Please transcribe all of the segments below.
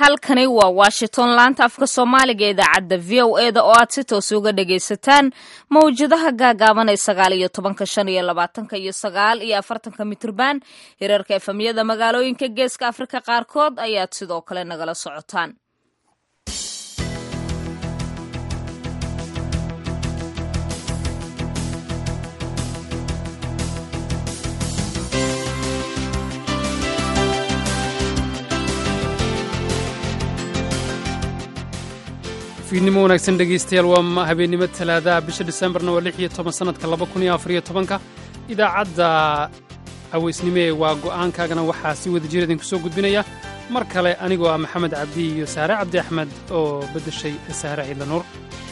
halkani waa washington laanta afka soomaaliga idaacadda v o e da oo aad si toos uga dhagaysataan mawjadaha gaagaaban ee sagaal iyo tobanka shan iyo labaatanka iyo sagaal iyo afartanka mitrban hirarka efamyada magaalooyinka geeska afrika qaarkood ayaad sidoo kale nagala socotaan fiidnimo wanaagsan dhegaystayaal waa habeennimo talaadaha bisha disembarna waa lix iyo toban sannadka laba kun iyo afariyo tobanka idaacadda cawaysnimo ee waa go'aankaagana waxaa si wada jir idinku soo gudbinaya mar kale anigoo ah maxamed cabdi iyo saare cabdi axmed oo beddeshay saare ciidla nuur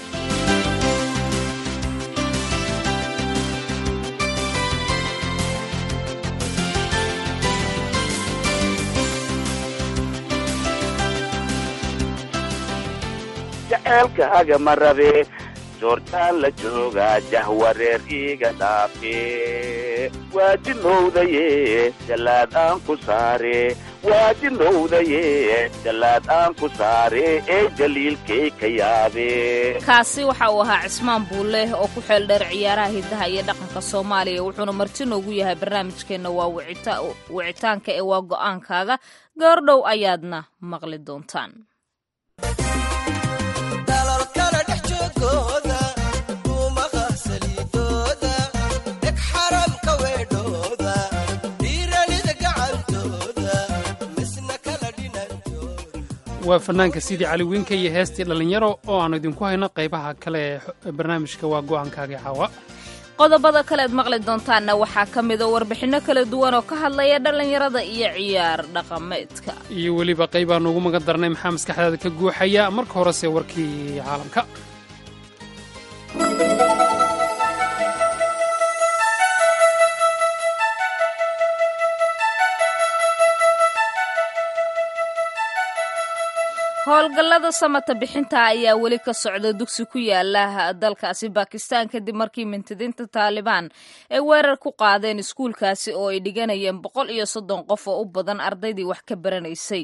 jaceelkaaga ma rabe joortaan la joogaa jahwareer iiga dhaafe waajinowdaye jallaad aan ku saare waajinowdaye jallaad aan ku saare ee jaliilkay ka yaabe kaasi waxa uu ahaa cismaan buulleh oo ku xeel dheer ciyaaraha hiddaha iyo dhaqanka soomaaliya wuxuuna marti noogu yahay barnaamijkeenna waa wicitaanka ee waa go'aankaaga goordhow ayaadna maqli doontaan waa fanaanka sidii cali wiinka iyo heestii dhallinyaro oo aannu idinku hayno qaybaha kale ee barnaamijka waa go'aankaaga caawa qodobada kaleed maqli doontaanna waxaa ka mida warbixinno kala duwan oo ka hadlaya dhallinyarada iyo ciyaar dhaqameedka iyo weliba qaybaannu ugu magan darnay maxaa maskaxdaada ka guuxaya marka horese warkii caalamka howlgallada samata bixinta ayaa weli ka socda dugsi ku yaala dalkaasi bakistan kadib markii mintidiinta taalibaan ay weerar ku qaadeen iskuulkaasi oo ay dhiganayeen boqol iyo soddon qof oo u badan ardaydii wax ka baranaysay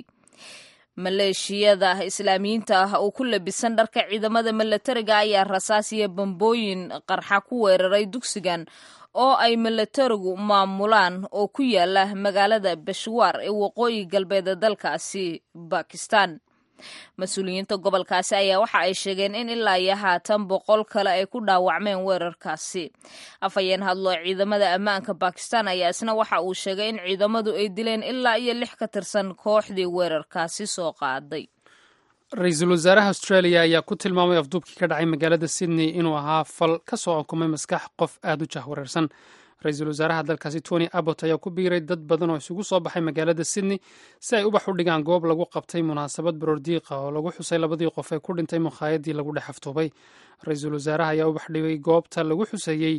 maleeshiyada islaamiyiinta ah oo ku labisan dharka ciidamada milatariga ayaa rasaas iyo bambooyin qarxa ku weeraray dugsigan oo ay milatarigu maamulaan oo ku yaala magaalada beshwaar ee waqooyi galbeed ee dalkaasi bakistan mas-uuliyiinta gobolkaasi ayaa waxa ay sheegeen in ilaa iyo haatan boqol kale ay ku dhaawacmeen weerarkaasi afhayeen hadlo ciidamada ammaanka bakistan ayaa isna waxa uu sheegay in ciidamadu ay dileen ilaa iyo lix ka tirsan kooxdii weerarkaasi soo qaaday ra-iisul wasaaraha australia ayaa ku tilmaamay afduubkii ka dhacay magaalada sydney inuu ahaa fal ka soo okumay maskax qof aad u jahwareersan ra-iisul wasaaraha dalkaasi tony abbot ayaa ku biiray dad badan oo isugu soo baxay magaalada sydney si ay ubax u dhigaan goob lagu qabtay munaasabad baroordiiqa oo lagu xusay labadii qof ee ku dhintay mukhaayadii lagu dhex aftuubay ra-iisul wasaaraha ayaa ubax dhigay goobta lagu xuseeyey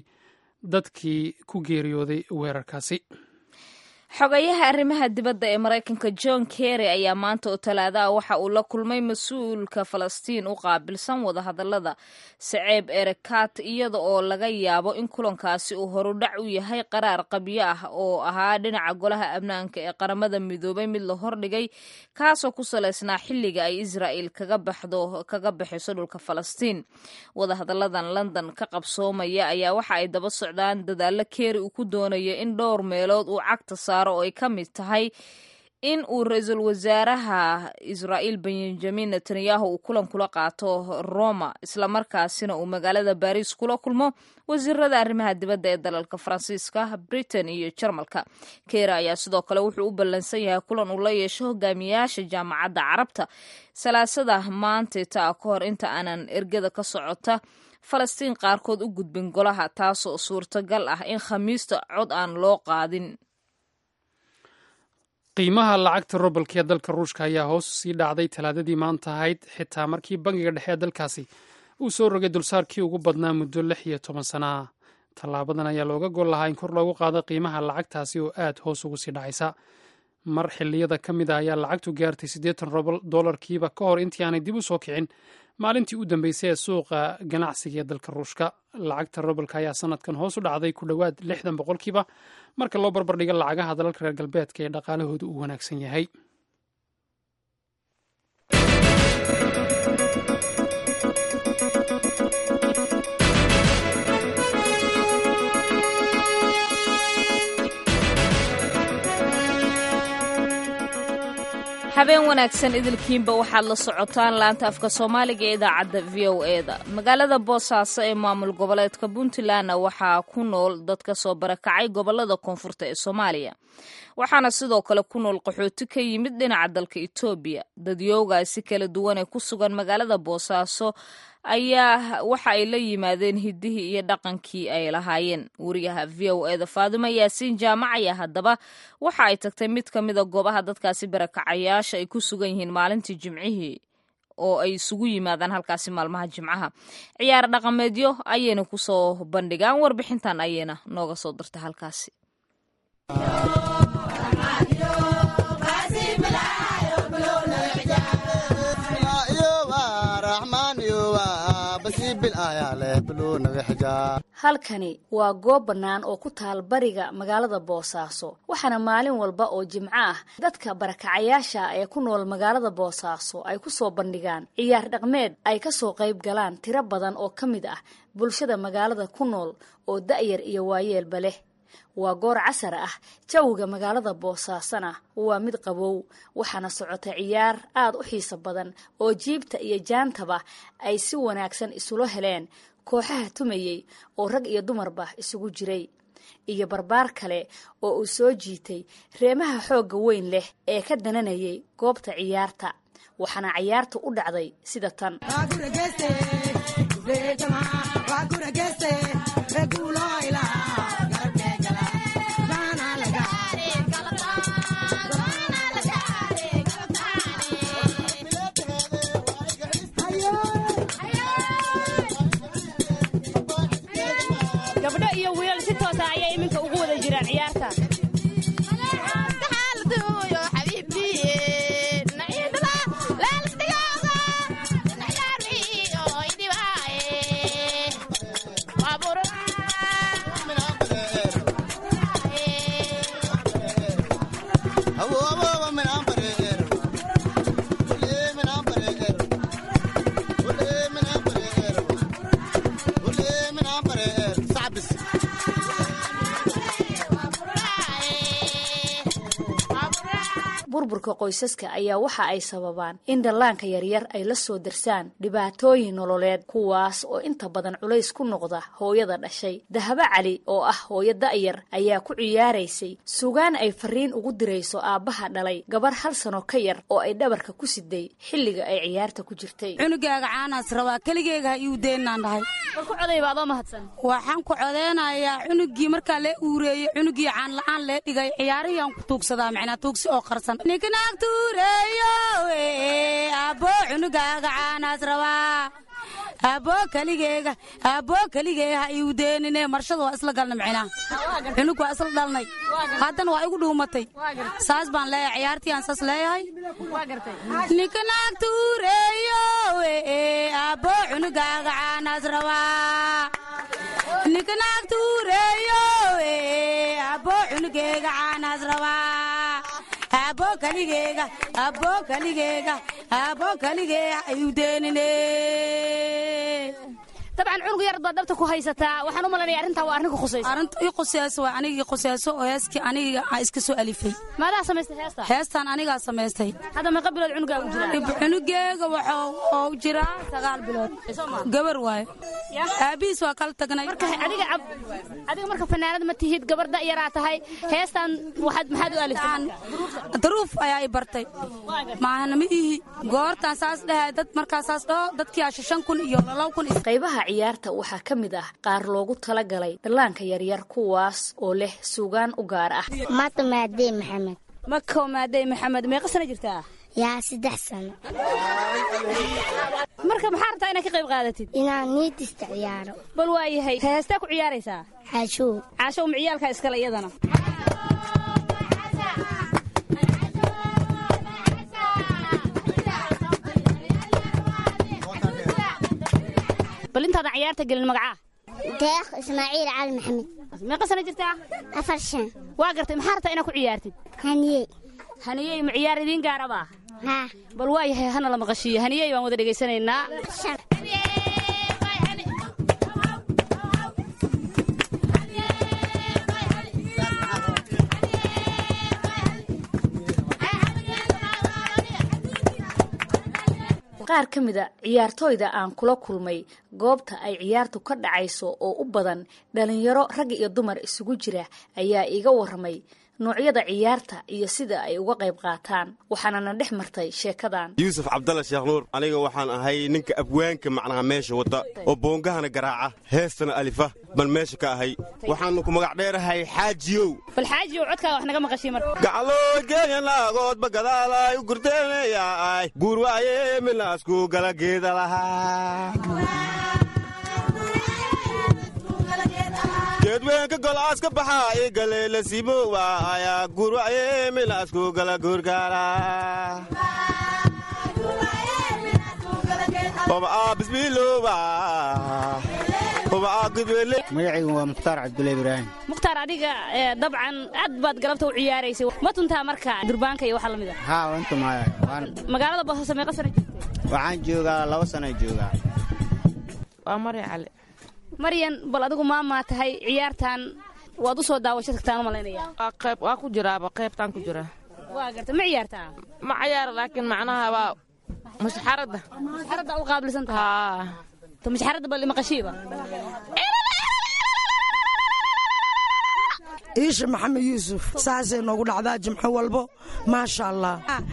dadkii ku geeriyooday weerarkaasi xogayaha arrimaha dibadda ee maraykanka john kerry ayaa maanta oo talaadaha waxa uu la kulmay mas-uulka falastiin u qaabilsan wadahadallada saceeb erekat iyada oo laga yaabo in kulankaasi uu horudhac u yahay qaraar qabyo ah oo ahaa dhinaca golaha amnaanka ee qaramada midoobay mid la hordhigay kaasoo ku salaysnaa xilliga ay israa'il kaga baxdo kaga bixiso dhulka falastiin wadahadalladan london ka qabsoomaya ayaa waxa ay daba socdaan dadaallo kerry uu ku doonayo in dhowr meelood uu cagta oo ay ka mid tahay in uu ra-iisul wasaaraha israa'iil benjamin netanyahu uu kulan kula qaato roma islamarkaasina uu magaalada baris kula kulmo wasiirada arrimaha dibadda ee dalalka faransiiska britain iyo jarmalka keera ayaa sidoo kale wuxuu u ballansan yahay kulan uu la yeesho hogaamiyayaasha jaamacadda carabta salaasada maanteta ka hor inta aanan ergada ka socota falastiin qaarkood u gudbin golaha taasoo suurtagal ah in khamiista cod aan loo qaadin qiimaha lacagta robalka ee dalka ruushka ayaa hoos sii dhacday talaadadii maanta ahayd xitaa markii bangiga dhexe ee dalkaasi uu soo rogay dulsaarkii ugu badnaa muddo lix iyo toban sana ah tallaabadan ayaa looga gol lahaa in kor loogu qaado qiimaha lacagtaasi oo aad hoos ugu sii dhacaysa mar xilliyada ka mid a ayaa lacagtu gaartay siddeetan dolarkiiba ka hor intii aanay dib u soo kicin maalintii u dambeysay ee suuqa ganacsiga ee dalka ruushka lacagta robalka ayaa sanadkan hoos u dhacday ku dhowaad lixdan boqolkiiba marka loo barbardhigo lacagaha dalalka reer galbeedka ee dhaqaalahoodu uu wanaagsan yahay habeen wanaagsan idilkiinba waxaad la socotaan laanta afka soomaaliga ee idaacadda v o e da magaalada boosaaso ee maamul goboleedka puntlandna waxaa ku nool dad ka soo barakacay gobolada koonfurta ee soomaaliya waxaana sidoo kale ku nool qaxooti ka yimid dhinaca dalka etoobiya dadyoogaasi kala duwan ee ku sugan magaalada boosaaso ayaa waxa ay la yimaadeen hiddihii iyo dhaqankii ay lahaayeen wariyaha v o eda faadimo yaasiin jaamac ayaa haddaba waxa ay tagtay mid ka mida goobaha dadkaasi barakacayaasha ay ku sugan yihiin maalintii jimcihii oo ay isugu yimaadaan halkaasi maalmaha jimcaha ciyaar dhaqameedyo ayayna kusoo bandhigaan warbixintan ayayna nooga soo dirta halkaasi halkani waa goob bannaan oo ku taal bariga magaalada boosaaso waxaana maalin walba oo jimco ah dadka barakacayaasha ee ku nool magaalada boosaaso ay ku soo bandhigaan ciyaar dhaqmeed ay ka soo qayb galaan tiro badan oo ka mid ah bulshada magaalada ku nool oo da'yar iyo waayeelba leh waa goor casar ah jawiga magaalada boosaasona waa mid qabow waxaana socota ciyaar aad u xiiso badan oo jiibta iyo jaantaba ay si wanaagsan isula heleen kooxaha tumayey oo rag iyo dumarba isugu jiray iyo barbaar kale oo uu soo jiitay reemaha xoogga weyn leh ee ka dananayay goobta ciyaarta waxaana ciyaarta u dhacday sida tan gabdho iyo wiilal si toosa ayay iminka ugu wada jiraan ciyaarta burburka qoysaska ayaa waxa ay sababaan in dhallaanka yaryar ay la soo darsaan dhibaatooyin nololeed kuwaas oo inta badan culays ku noqda hooyada dhashay dahabo cali oo ah hooyo da'yar ayaa ku ciyaaraysay sugaan ay fariin ugu dirayso aabbaha dhalay gabar hal sano ka yar oo ay dhabarka ku siday xilliga ay ciyaarta ku jirtay cunugaaga caanaas rabaa keligeyga ha iu deennaan dhahay war ku codayba adoo mahadsan waxaan ku codeynayaa cunugii markaa lee uureeyey cunugii caan la'aan lee dhigay ciyaarihii aan ku tuugsadaa macnaa tuugsi oo qarsan ninkanaag tuureeyo abbo cunugaaga caanaas rabaa abbo keligeyga abbo keligeyga ha iu deenine marshada waa isla galna micnaa cunug waa isla dhalnay haddana waa igu dhuumatay saas baan leeyahay ciyaartii aan saas leeyahay ninkanaag tuureeyo abbo cunugaaga caanaas rabaa ninkanaag tuureeyo abbo cunugeyga caanaas rabaa abbo keligeyga abbo keligeyga abbo keligeyga iu deenine dabcan cunug yar baad dhabta ku haysataa waxaan u malanaya arrintaa waa arrin ku khusaysa arrinta ii quseyso waa anigii quseyso oo heeskii aniga aan iska soo alifay maadaa samaystay heesta heestaan anigaa samaystay hadda meeqa bilood cunugaa u jira cunugeega waxuu oo jiraa sagaal bilood gabar waaye aabihiis waa kala tagnay marka adiga ab- adiga marka fanaanad ma tihid gabar da'yaraa tahay heestan waxaad maxaad u aliftay daruuf ayaa i bartay maahana ma ihi goortaan saas dhahay dad markaa saas dhaho dadkii asha shan kun iyo laba kun is- qaybaha ciyaarta waxaa ka mid ah qaar loogu talagalay dhallaanka yaryar kuwaas oo leh suugaan u gaar ah maata maadee maxamed mako maadey maxamed meeqa sana jirtaa yaa saddex sano marka maxaa rabtaa inaad ka qayb qaadatid inaan niidista ciyaaro bal waa yahay heestaa ku ciyaaraysaa xaashow caasho uma ciyaalkaa iskale iyadana bal intaadan ciyaarta gelin magacaa deeq ismaaciil cali maxamed meeqa sana jirtaa afar shan waa gartay maxaa rabtaa inaad ku ciyaartid haniyey haniyey ma ciyaar idiin gaaraba haa bal waa yahay hana la maqashiiyo haniyey baan wada dhegaysanaynaa shan qaar ka mid a ciyaartooyda aan kula kulmay goobta ay ciyaartu ka dhacayso oo u badan dhalinyaro rag iyo dumar isugu jira ayaa iiga waramay noocyada ciyaarta iyo sida ay uga qayb qaataan waxaanana dhex martay sheekadan yuusuf cabdalla sheekh nuur aniga waxaan ahay ninka abwaanka macnaha meesha wata oo boongahana garaaca heestana alifa baan meesha ka ahay waxaanu ku magac dheerahay xaajiyow bal xaajiyow codkaaga wax naga maqashiy marka gacaloo geeyanaagoodba gadaalay u gurteenayaay guur waaye minaasku gala geeda lahaa geedweynka golaas ka baxaa i galeela siimowa ayaa guurwaye minaasku gala guurgaara magacaygu waa mukhtaar cabdulla ibraahim mukhtaar adiga dabcan aad baad galabta u ciyaaraysay ma tuntaa marka durbaanka iyo waxa lamid a haa wantu maaya magaalada boosaaso meeqa sana joogtay waxaan joogaa laba sana joogaa waa mari cali maryan bal adigu maamaa tahay ciyaartan waad u soo daawasho tagtaan u malaynaya waa qayb waa ku jiraaba qaybtaan ku jiraa waa garta ma ciyaartaa ma cayaar laakiin macnaha waa mushxaradda mushxaradda u qaabilsan tahay to mushxaradda bal maqashiiba iisha maxamed yuusuf saasay noogu dhacdaa jimco walbo maasha allah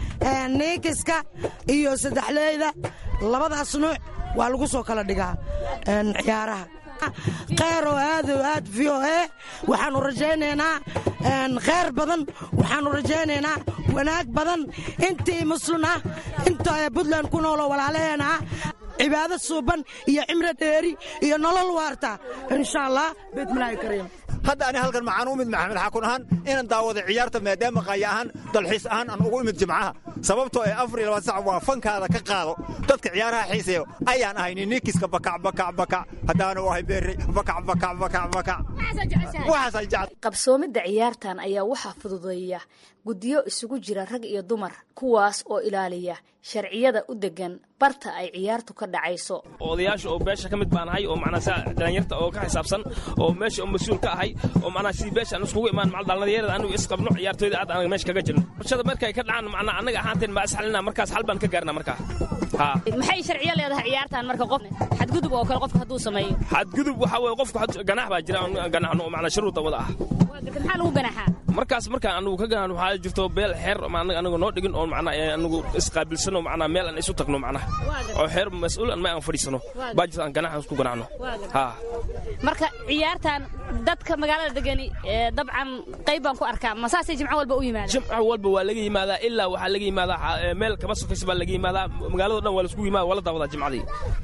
niinkiska iyo saddexleyda labadaas nuuc waa lagu soo kala dhigaa ciyaaraha kheyr oo aad o aad v o e waxaannu rajaynaynaa kheyr badan waxaannu rajaynaynaa wanaag badan intii muslin ah inta buntland ku nooloo walaalaheena ah cibaado suuban iyo cimro dheeri iyo nolol waarta insha allah beedmilaahi kariim hadda ani halkan maxaan u imid maxamed xaakun ahaan inaan daawado ciyaarta maadaama qaaya ahaan dalxiis ahaan aan ugu imid jimcaha sababtoo ee afar iyo labaad sac waa fankaada ka qaado dadka ciyaaraha xiiseeyo ayaan ahay nininkiska bakac bakac bakac haddaanu ahay beerri bakac bakac bakac bakac waxaasaan jecel qabsoomidda ciyaartan ayaa waxaa fududeeya guddiyo isugu jira rag iyo dumar kuwaas oo ilaaliya sharciyada u degan barta ay ciyaartu ka dhacayso odayaasha oo beesha ka mid baan ahay oo macnaa saa dhalinyarta oo ka xisaabsan oo meesha oo mas-uul ka ahay oo macnaa sidii beesha aan iskugu imaan macal dhallinyarada anigu isqabno ciyaartooyda aad anaga meesha kaga jirno bulshada markay ka dhacaan macnaa annaga ahaanteen baa isxalina markaas xal baan ka gaarna markaa haa maxay sharciyo leedahay ciyaartan marka qof xadgudub oo kale qofka hadduu sameeyo xadgudub waxaa weeye qofku ganax baa jira ganaxno oo macnaa shuruuda wada ah maxaa lagu ganaxaa markaas markaan anagu ka ganan waxaa jirto beel xeer anagu noo dhigin oo macnaa anagu isqaabilsano macnaa meel aan isu tagno macnaa oo xeer mas-uul an ma aan fadhiisano baa jirto aan ganaxa isku ganacno haa marka ciyaartan dadka magaalada degani dabcan qayb baan ku arkaa ma saasay jimco walba u yimaadaan jimco walba waa laga yimaadaa ilaa waxaa laga yimaadaa meel kama sokaysa baa laga yimaadaa magaalado dhan waa laisku yimaada waa la daawadaa jimcadii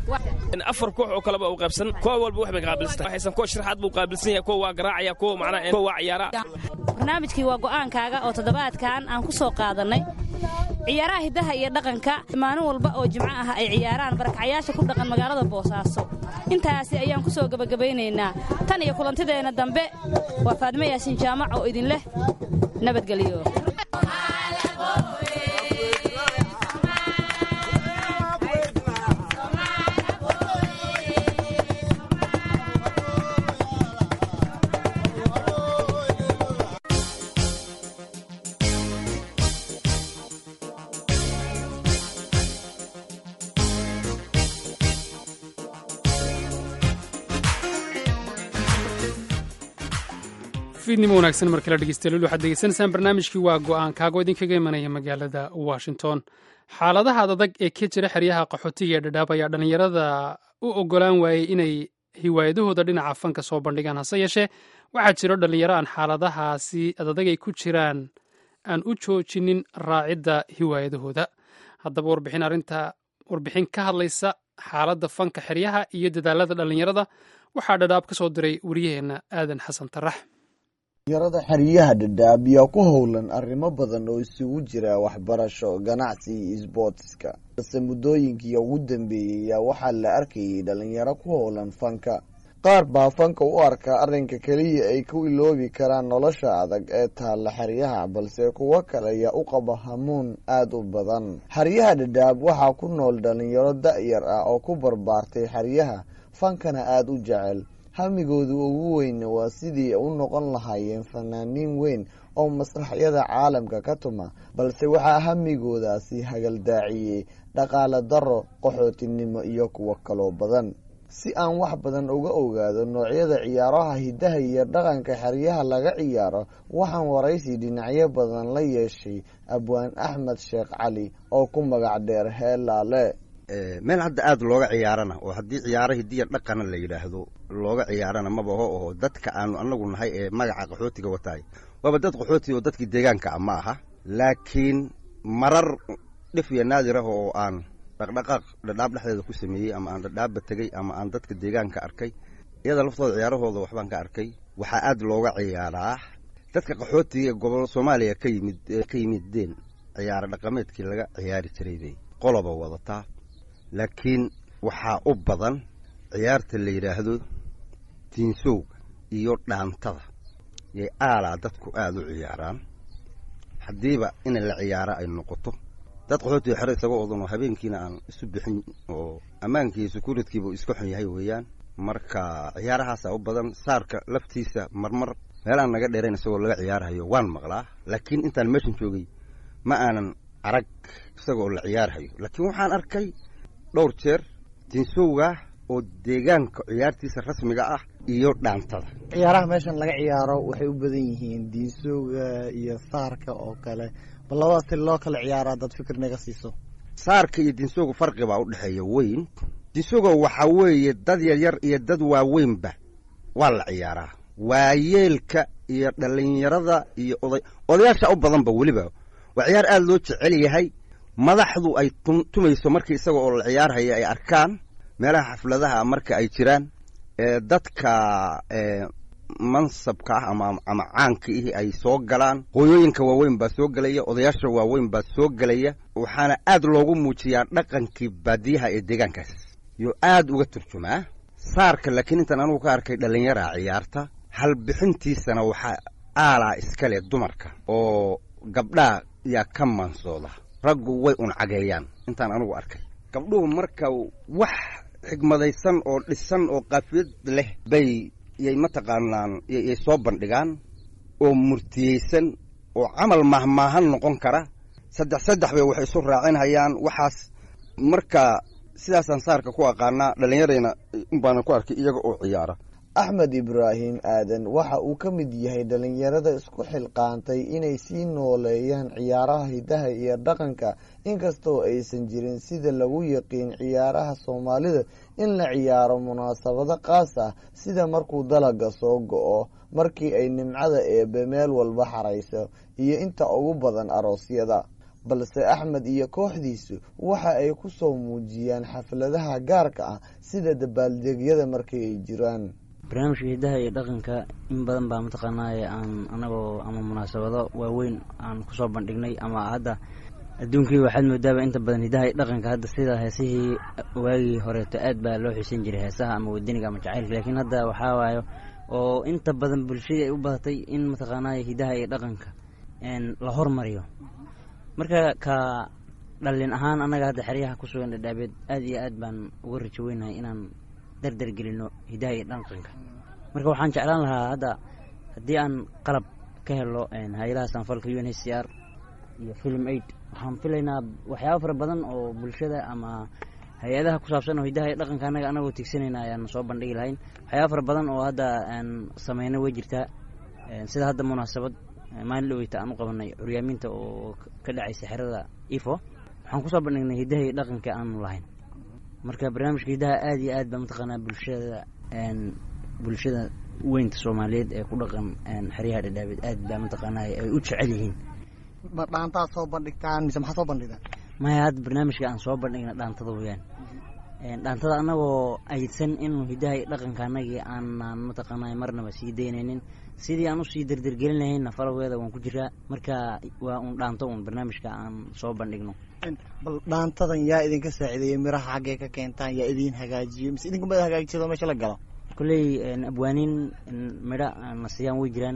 afar koox oo kaleba u qaybsan koox walba wax bay qaabilsan waxaysan koox sharaxaad buu qaabilsan yahay kuwa waa garaacaya kuwa macnaa kuwa waa ciyaara barnaamijkii waa go'aankaaga oo toddobaadkan aan ku soo qaadannay ciyaaraha hiddaha iyo dhaqanka maalin walba oo jimco ah ay ciyaaraan barakacyaasha ku dhaqan magaalada boosaaso intaasi ayaan ku soo gebagabaynaynaa tan iyo kulantideenna dambe waa faadmo yaasin jaamac oo idin leh nabadgelyo fiidnimo wanaagsan mar kale dhegeystayaal waxaad degeysanaysaan barnaamijkii waa go'aankaago idinkaga imanaya magaalada washington xaaladaha adag ee ka jira xeryaha qaxootiga ee dhadhaab ayaa dhallinyarada u ogolaan waayey inay hiwaayadahooda dhinaca fanka soo bandhigaan hase yeeshee waxaa jiro dhallinyaro aan xaaladahaasi adadag ay ku jiraan aan u joojinin raacidda hiwaayadahooda haddaba warbixin arrinta warbixin ka hadlaysa xaaladda fanka xeryaha iyo dadaalada dhallinyarada waxaa dhadhaab ka soo diray wariyaheenna aadan xasan tarax dhalinyarada xeryaha dhadhaab yaa ku howlan arrimo badan oo isugu jira waxbarasho ganacsi iyo isboortiska balse muddooyinkii ugu dambeeyey yaa waxaa la arkayay dhalinyaro ku howlan fanka qaar baa fanka u arkaa arrinka keliya ay ku iloobi karaan nolosha adag ee taalla xeryaha balse kuwo kale ayaa u qaba hamuun aada u badan xeryaha dhadhaab waxaa ku nool dhalinyaro da-yar ah oo ku barbaartay xeryaha fankana aada u jecel hamigooda ugu weynna waa sidii u noqon lahaayeen fanaaniin weyn oo masraxyada caalamka ka tuma balse waxaa hamigoodaasi hagaldaaciyey dhaqaale daro qaxootinimo iyo kuwo kaloo badan si aan wax badan uga ogaado noocyada ciyaaraha hiddaha iyo dhaqanka xeryaha laga ciyaaro waxaan waraysi dhinacyo badan la yeeshay abwaan axmed sheekh cali oo ku magac dheer heelaale meel hadda aada looga ciyaarana oo haddii ciyaaro hidiya dhaqana la yidhaahdo looga ciyaarana mabaho oho dadka aanu anagu nahay ee magaca qaxootiga wataay waaba dad qaxooti oo dadkii deegaanka ah ma aha laakiin marar dhif iyo naadir ah oo aan dhaqdhaqaaq dhadhaab dhexdeeda ku sameeyey ama aan dhadhaabba tegey ama aan dadka deegaanka arkay iyada laftooda ciyaarahooda waxbaan ka arkay waxaa aada looga ciyaaraa dadka qaxootiga ee gobol soomaaliya ka yimid ka yimideen ciyaaro dhaqameedkii laga ciyaari jiray bay qoloba wadataa laakiin waxaa u badan ciyaarta la yidhaahdo tiinsowga iyo dhaantada yay aalaa dadku aada u ciyaaraan haddiiba in la ciyaaro ay noqoto dad qaxootiga xero isaga odan oo habeenkiina aan isu bixin oo ammaankii securitkiiba uu iska xun yahay weeyaan marka ciyaarahaasa u badan saarka laftiisa marmar meelaan naga dheerayn isagoo laga ciyaarhayo waan maqlaa laakiin intaan meeshan joogay ma aanan arag isagoo la ciyaarhayo laakiin waxaan arkay dhowr jeer tinsowga oo deegaanka ciyaartiisa rasmiga ah iyo dhaantada ciyaaraha meeshan laga ciyaaro waxay u badan yihiin diinsowga iyo saarka oo kale bal labadaas si loo kala ciyaara dad fikir naga siiso saarka iyo dinsowga farqi baa u dhexeeya weyn dinsowga waxaa weeye dad yaryar iyo dad waaweynba waa la ciyaaraa waayeelka iyo dhallinyarada iyo oday odayaasha u badanba weliba waa ciyaar aada loo jecel yahay madaxdu ay tumayso markii isaga oo la ciyaarhaya ay arkaan meelaha xafladaha marka ay jiraan dadka mansabka ah ama ama caanka ihi ay soo galaan hooyooyinka waaweyn baa soo gelaya odayaasha waaweyn baa soo gelaya waxaana aad loogu muujiyaa dhaqankii baadiyaha ee deegaankaas iyo aad uga turjumaa saarka laakiin intaan anugu ka arkay dhallinyaraa ciyaarta halbixintiisana waxaa aalaa iskale dumarka oo gabdhaa yaa ka maansooda raggu way un cageeyaan intaan anugu arkay gabdhuhu marka wax xigmadaysan oo dhisan oo qaafiyad leh bay yay mataqaanaan yay soo bandhigaan oo murtiyeysan oo camal mahmaahan noqon kara saddex saddex bay waxay isu raacinhayaan waxaas marka sidaasaan saarka ku aqaanaa dhallinyarayna unbaana ku arkay iyaga oo ciyaara axmed ibraahim aadan waxa uu ka mid yahay dhallinyarada isku xilqaantay inay sii nooleeyaan ciyaaraha hiddaha iyo dhaqanka inkastoo aysan jirin sida lagu yaqiin ciyaaraha soomaalida in la ciyaaro munaasabado qaas ah sida markuu dalaga soo go-o markii ay nimcada eebe meel walba xarayso iyo inta ugu badan aroosyada balse axmed iyo kooxdiisu waxa ay ku soo muujiyaan xafladaha gaarka ah sida dabaaldegyada markii ay jiraan barnaamijka hiddaha iyo dhaqanka in badan baa mataqaanaaye aan anagoo ama munaasabado waaweyn aan kusoo bandhignay ama hadda adduunkii waxaad moodaaba inta badan hiddaha iyo dhaqanka hadda sida heesihii waagii horeeto aad baa loo xiisan jiray heesaha ama wadaniga ama jacaylka laakiin hadda waxaa waayo oo inta badan bulshadii ay u badatay in mataqaanaaye hiddaha iyo dhaqanka la hormariyo marka ka dhallin ahaan annaga hadda xeryaha ku sugan dhadhaabeed aad iyo aad baan uga rajo weynahay inaan dardar gelino hiddaha iyo dhaqanka marka waxaan jeclaan lahaa hadda haddii aan qalab ka helo hay-adaha sanfalka u n h c r iyo film aid waxaan filaynaa waxyaaba fara badan oo bulshada ama hay-adaha ku saabsan oo hiddaha iyo dhaqanka annaga anagoo tigsanayna ayaan soo bandhigi lahayn waxyaaba fara badan oo hadda sameyna way jirtaa sida hadda munaasabad maalin dhaweyta aan u qabanay curyaamiinta oo ka dhacaysa xerada ifo waxaan kusoo bandhignay hiddaha iyo dhaqanka aanu lahayn marka barnaamijka hiddaha aad iyo aad baa mataqaanaa bulshada bulshada weynta soomaaliyeed ee ku dhaqan xeryaha dhadhaabeed aad baa mataqaanaa ay u jecel yihiin ma dhaantaad soo bandhigtaan mise maxaa soo bandhigtaan maya hadda barnaamijka aan soo bandhigna dhaantada weyaan dhaantada annagoo ayidsan inuu hiddaha iyo dhaqanka annagii aanaan mataqaanaa marnaba sii daynaynin sidii aan usii dardargelin lahayna falaweeda waan ku jiraa marka waa un dhaanto un barnaamijka aan soo bandhigno bal dhaantadan yaa idinka saacideeyey miraha xaggee ka keentaan yaa idin hagaajiyo mise idinka mada hagaajisado meesha la galo kolley abwaaniin midho na siiyaan way jiraan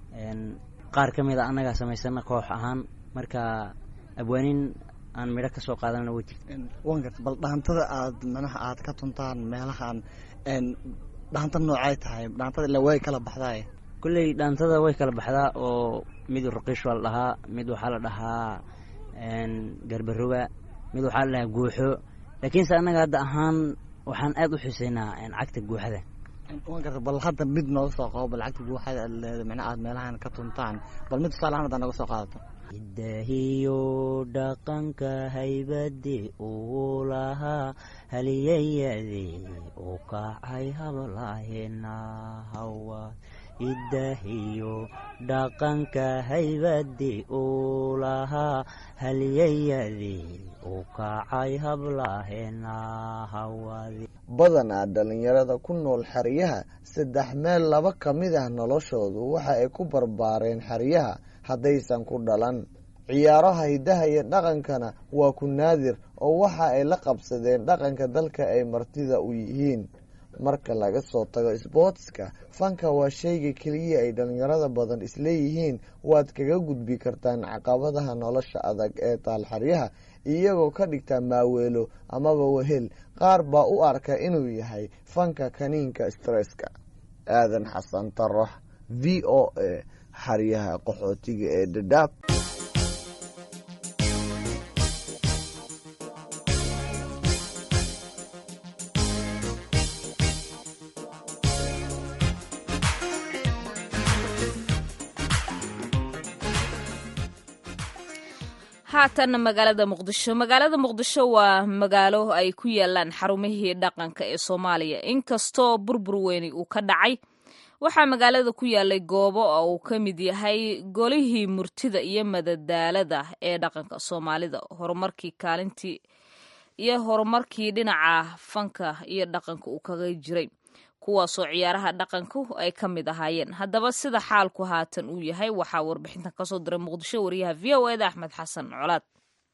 qaar ka mid a annagaa samaysana koox ahaan marka abwaaniin aan midho ka soo qaadanana way jirta wan garta bal dhaantada aad manaha aad ka tuntaan meelahan dhaanta noocay tahay dhaantada ila way kala baxdaay kulley dhaantada way kala baxdaa oo mid ruqiish waa la dhahaa mid waxaa la dhahaa garbaroga mid waxaa la dhahaa guuxo laakiinse annaga hadda ahaan waxaan aad u xuseynaa cagta guuxada garta bal hadda mid nooga soo qabo bal cagta guuxada aad leedahay macnaha aad meelahan ka tuntaan bal mid tusaale ahaan haddaa nooga soo qaadato hidahiyo dhaqanka haybade uu lahaa haliyayadii u kacay hablahena hawaad hidahiyo dhaqanka haybade uu lahaa haliyayadii u kacay hablahena hawaadi badanaa dhallinyarada ku nool xeryaha saddex meel laba ka mid ah noloshoodu waxa ay ku barbaareen xeryaha haddaysan ku dhalan ciyaaraha hiddaha iyo dhaqankana waa ku naadir oo waxa ay la qabsadeen dhaqanka dalka ay martida u yihiin marka laga soo tago sbootska fanka waa shayga keliya ay dhallinyarada badan isleeyihiin waad kaga gudbi kartaan caqabadaha nolosha adag ee taalxaryaha iyagoo ka dhigta maaweelo amaba wehel qaar baa u arka inuu yahay fanka kaniinka stresska aadan xasan tarax v o a xaryaha qaxootiga ee dhadhaab haatanna magaalada muqdisho magaalada muqdisho waa magaalo ay ku yaalaan xarumihii dhaqanka ee soomaaliya inkastoo burbur weyni uu ka dhacay waxaa magaalada ku yaalay goobo oo uu ka mid yahay golihii murtida iyo madadaalada ee dhaqanka soomaalida horumarkii kaalintii iyo horumarkii dhinaca fanka iyo dhaqanka uu kaga jiray kuwaasoo ciyaaraha dhaqanku ay ka mid ahaayeen haddaba sida xaalku haatan uu yahay waxaa warbixintan kasoo diray muqdisho wariyaha v o eda axmed xasan colaad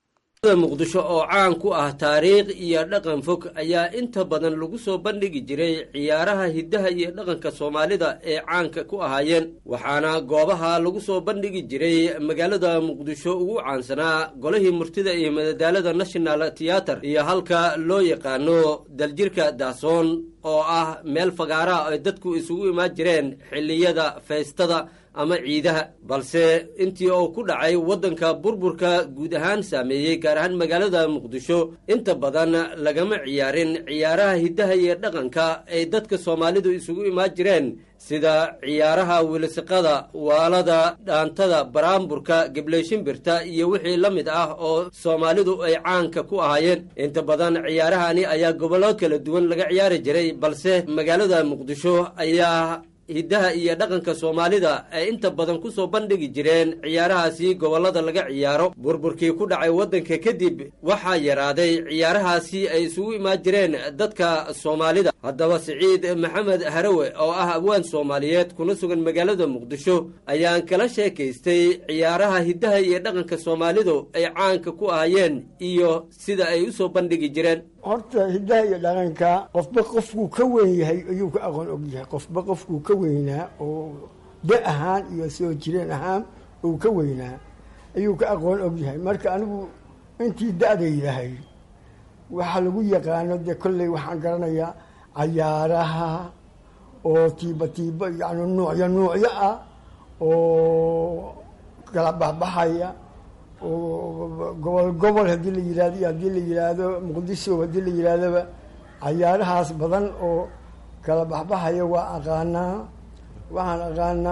muqdisho oo caan ku ah taariikh iyo dhaqan fog ayaa inta badan lagu soo bandhigi jiray ciyaaraha hiddaha iyo dhaqanka soomaalida ee caanka ku ahaayeen waxaana goobaha lagu soo bandhigi jiray magaalada muqdisho ugu caansanaa golihii murtida iyo madadaalada national theater iyo halka loo yaqaano daljirka daasoon oo ah meel fagaaraha ay dadku isugu imaan jireen xilliyada feystada ama ciidaha balse intii uu ku dhacay waddanka burburka guud ahaan saameeyey gaar ahaan magaalada muqdisho inta badan lagama ciyaarin ciyaaraha hiddaha iyo dhaqanka ay dadka soomaalidu isugu imaan jireen sida ciyaaraha wilisiqada waalada dhaantada baraamburka gebleyshimbirta iyo wixii la mid ah oo soomaalidu ay caanka ku ahaayeen inta badan ciyaarahani ayaa gobollo kala duwan laga ciyaari jiray balse magaalada muqdisho ayaa hiddaha iyo dhaqanka soomaalida ay inta badan ku soo bandhigi jireen ciyaarahaasi gobollada laga ciyaaro burburkii ku dhacay waddanka kadib waxaa yaraaday ciyaarahaasi ay isugu imaan jireen dadka soomaalida haddaba siciid maxamed harawe oo ah abwaan soomaaliyeed kuna sugan magaalada muqdisho ayaan kala sheekaystay ciyaaraha hiddaha iyo dhaqanka soomaalidu ay caanka ku ahayeen iyo sida ay u soo bandhigi jireen horta hiddaha iyo dhaqanka qofba qofkuu ka weyn yahay ayuu ka aqoon og yahay qofba qofkuu ka weynaa oo da ahaan iyo soo jireen ahaan uu ka weynaa ayuu ka aqoon og yahay marka anigu intii da-daydahay waxaa lagu yaqaano dee kolley waxaan garanayaa cayaaraha oo tiiba tiiba yani nuucyo nuucyo ah oo kala baxbaxaya oo gobol gobol haddii la yihahdo iyo haddii la yidhaahdo muqdisho haddii la yidhaahdoba cayaarahaas badan oo kala baxbaxaya waa aqaanaa waxaan aqaanaa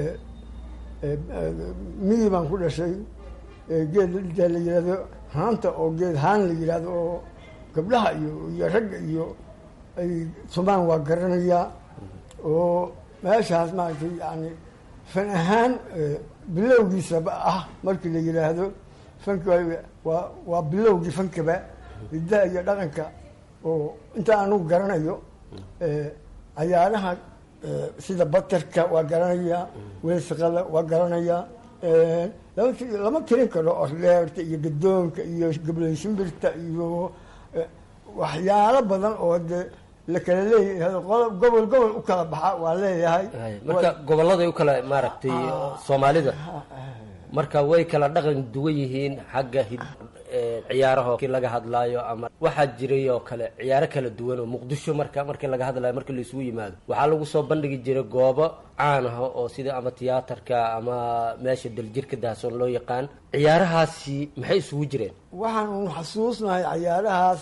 miyi baan ku dhashay geed dee la yidhahdo haanta oo geed haan la yidhahdo oo gabdhaha iyo iyo ragga iyo ay tumaan waa garanayaa oo meeshaas maaragtay yani fan ahaan bilowgiisaba ah markii la yidhaahdo fanka waa waa bilowgii fankaba hiddaha iyo dhaqanka oo inta anugu garanayo cayaaraha sida batarka waa garanayaa weesiqada waa garanayaa lama lama tirin karo orleerta iyo gadoonka iyo gableysimbirta iyo waxyaalo badan oo de la kala leeyahay gobol gobol u kala baxa waa leeyahay marka gobolladay u kala maaragtay soomaalida marka way kala dhaqan duwan yihiin xagga ciyaaraho kii laga hadlaayo ama waxaa jiray oo kale ciyaaro kala duwan oo muqdisho marka markii laga hadlayo markii laisugu yimaado waxaa lagu soo bandhigi jiray goobo caan ah oo sida ama tiyaatarka ama meesha daljirka daasoon loo yaqaan ciyaarahaasi maxay isugu jireen waxaan un xasuusnahay cayaarahaas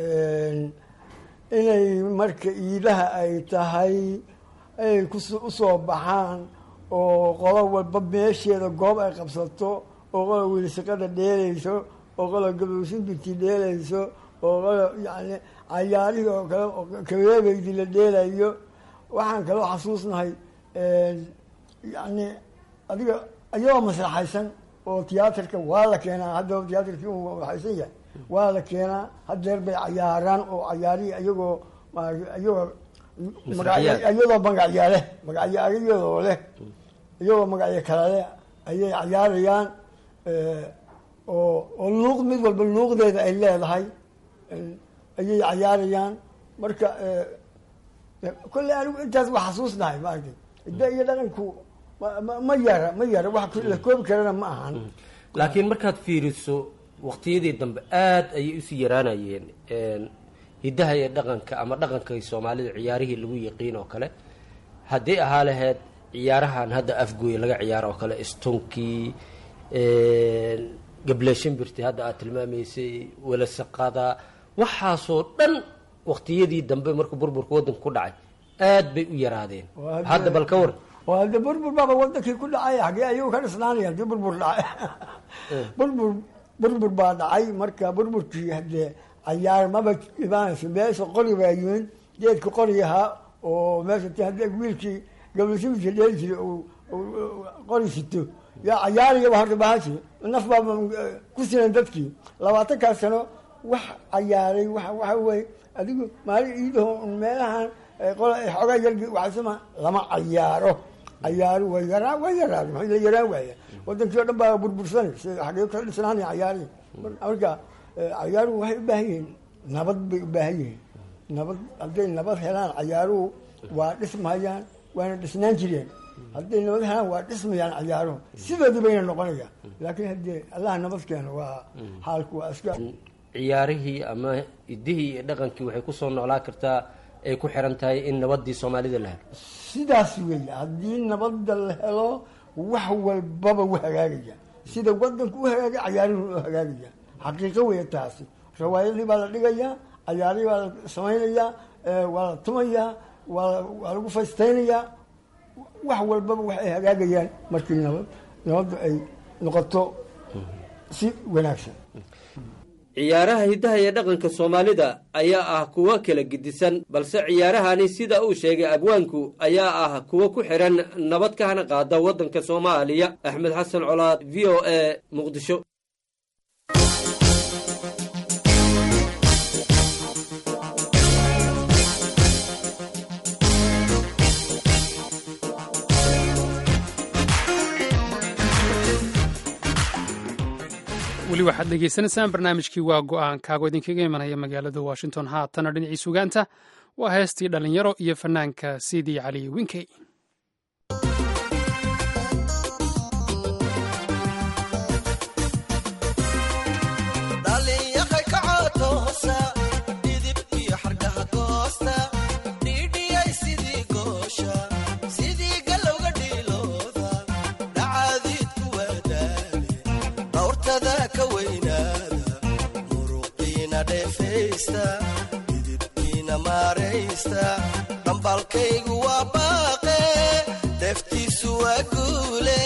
inay marka iidaha ay tahay ay usoo baxaan oo qodo walba meesheeda goob ay qabsato oo qodo wiilshaqada dheelayso oo qodo gabowsinbinti dheelayso oo qodo yani cayaarihii oo kale kabeebeydii la dheelayo waxaan kaloo xasuusnahay yani adiga iyadoo maslaxaysan oo tiyaatarka waa la keenaa haddaba tiyaatarkii u waxaysan yahay waa la keenaa hadeer bay cayaaraan oo cayaarihii iyagoo iyagoo iyadoo magacyo leh magacyo ayadoo leh iyagoo magacyo kale leh ayay cayaarayaan oo oo luuq mid walba luuqdeeda ay leedahay ayay cayaarayaan marka kolley anigu intaas waa xasuusnahay maaragtay hidda iyo dhaqanku ma yara ma yara wax la koobi karana ma ahan laakiin markaad fiiriso waqtiyadii dambe aada ayay usii yaraanayeen hiddaha iyo dhaqanka ama dhaqankay soomaalida ciyaarihii lagu yaqiin oo kale haddii ahaa lahayd ciyaarahan hadda afgooye laga ciyaaro oo kale istunkii gableeshimbirti hadda aad tilmaamaysay welasaqada waxaasoo dhan waqtiyadii dambe markuu burburka waddanka ku dhacay aad bay u yaraadeen hadda bal ka war oo hadda burbur baaba wadankii ku dhacay xagee ayagu ka dhisnaanaya hadii burbur dhacay burbur burbur baa dhacay marka burburkii hadee cayaar maba imaanayso meesha qori baa yimin geedka qori ahaa oo meesha t hadii wiilkii gablashimisha dheeli jiray qori sito yaa cayaariyaba horta bahashi naf baaba ku sinan dadkii labaatankaas sano wax cayaaray wa waxa wey adigu maalin iidaho meelahan xoogaa yargi waxasema lama cayaaro cayaaru way yaraa way yaraan maxay la yaraan waaya wadankii o dhan baa burbursan xagee ka dhisnaanaya cayaarihi marka cayaaruhu waxay u baahan yihiin nabad bay u baahan yihiin nabad hadday nabad helaan cayaaruhu waa dhismayaan waana dhisnaan jireen hadday nabad helaan waa dhismayaan cayaaruhu sidoodii bayna noqonayaan laakiin haddii allah nabad keeno waa xaalku waa iska ciyaarihii ama idihii iyo dhaqankii waxay kusoo noolaa kartaa ay ku xiran tahay in nabadii soomaalida la helo sidaas weeye haddii nabadda la helo wax walbaba u hagaagaya sida wadanku u hagaagay cayaaruhu u hagaagaya xaqiiqo weeye taasi rawaayadii baa la dhigayaa cayaarihii baa la samaynayaa waa la tumayaa waa waa lagu faystaynayaa wax walbaba waxay hagaagayaan markii nabad nabaddu ay noqoto si wanaagsan ciyaaraha hiddaha iyo dhaqanka soomaalida ayaa ah kuwo kala gedisan balse ciyaarahani sida uu sheegay abwaanku ayaa ah kuwo ku xihan nabad ka hana qaada waddanka soomaaliya axmed xasan colaad v o a muqdisho weli waxaad dhegaysanaysaan barnaamijkii waa go-aankaago idinkaga imanaya magaalada washington haatana dhinacii sugaanta waa heestii dhallinyaro iyo fanaanka sidii cali winkey dhambalkaygu waa baaqe deftiisu waa guule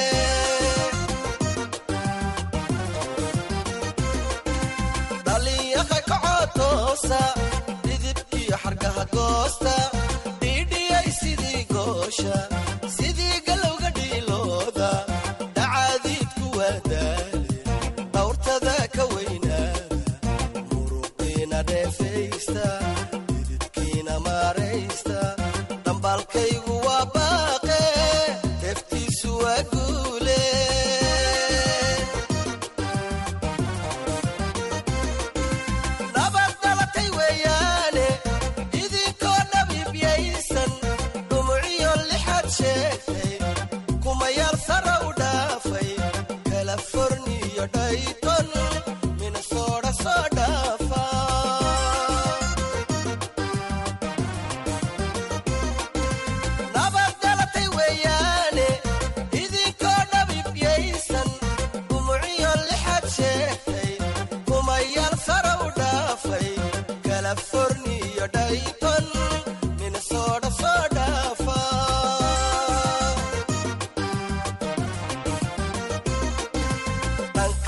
dhalinyaha kacotoosa dhidibkiyo xargaha goosta dhiidhiyay sidii goosha sidii galowga dhiilooda dhacaadiidku waa daale dhawrtada ka weynaada muruqiina dheefaysta dhambalkaygu waa baaqe deftiisu waa guule nabad dhalatay weeyaane idinkoo dhabiibyaysan dhumuciyo lixad sheegtay kumayaal sara u dhaafay kaliforniyo dhayton minnesota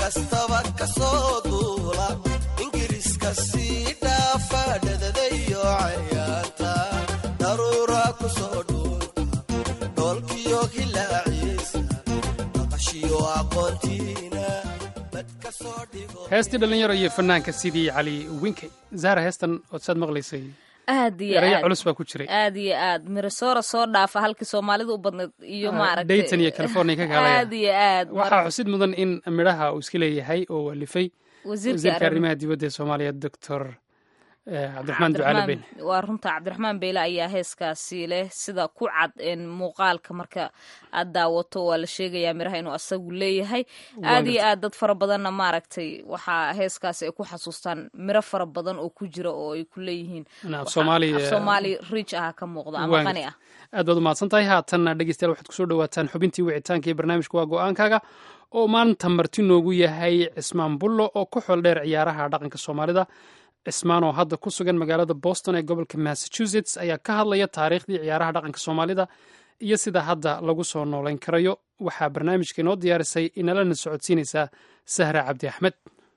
kastaba ka soo duula ingiriiska sii dhaafa dhadadayo cayaanta daruura ku soo dhuunta dhoolkiyo hilaaciisa maqashiyo aqoontiina bad ka soo dhigo heestii dhallinyaro iyo fanaanka sidii cali winkey zahra heestan ood saad maqlaysay aad iyo eraya aad culus baa ku jiray aad iyo aad mirasoora soo dhaafa halkii soomaalida u badnayd iyo maaragtay dayton iyo california ka kaalaya aad iyo aad waxaa xusid mudan in midhaha uu iska leeyahay oo walifay Wasiirka wasiirka arrin- arrimaha dibadda ee soomaaliya doctor cabdiraxmaan ducaale ben Cabdiraxmaan- waa runta cabdiraxmaan beyle ayaa heeskaasi leh sida ku cad een muuqaalka marka aad daawato waa la sheegayaa miraha inuu asagu leeyahay Waa aad iyo gartay. aad dad fara badanna maaragtay waxaa heeskaasi ay ku xasuustaan miro fara badan oo ku jira oo ay ku leeyihiin In af Waxaa- Soomaali, af eh, soomaali rich ah ka muuqda ama Waan qani gartay. ah aad baad u mahadsan tahay haatanna dhegeystayaal waxaad kusoo dhawaataan xubintii wicitaanka iyo barnaamijka waa go-aankaaga oo maanta marti noogu yahay cismaan bullo oo ku xool dheer ciyaaraha dhaqanka soomaalida cismaan oo hadda ku sugan magaalada boston ee gobolka massachusetts ayaa ka hadlaya taariikhdii ciyaaraha dhaqanka soomaalida iyo sida hadda lagu soo noolayn karayo waxaa barnaamijka inoo diyaarisay inalana socodsiinaysaa sahra cabdi axmed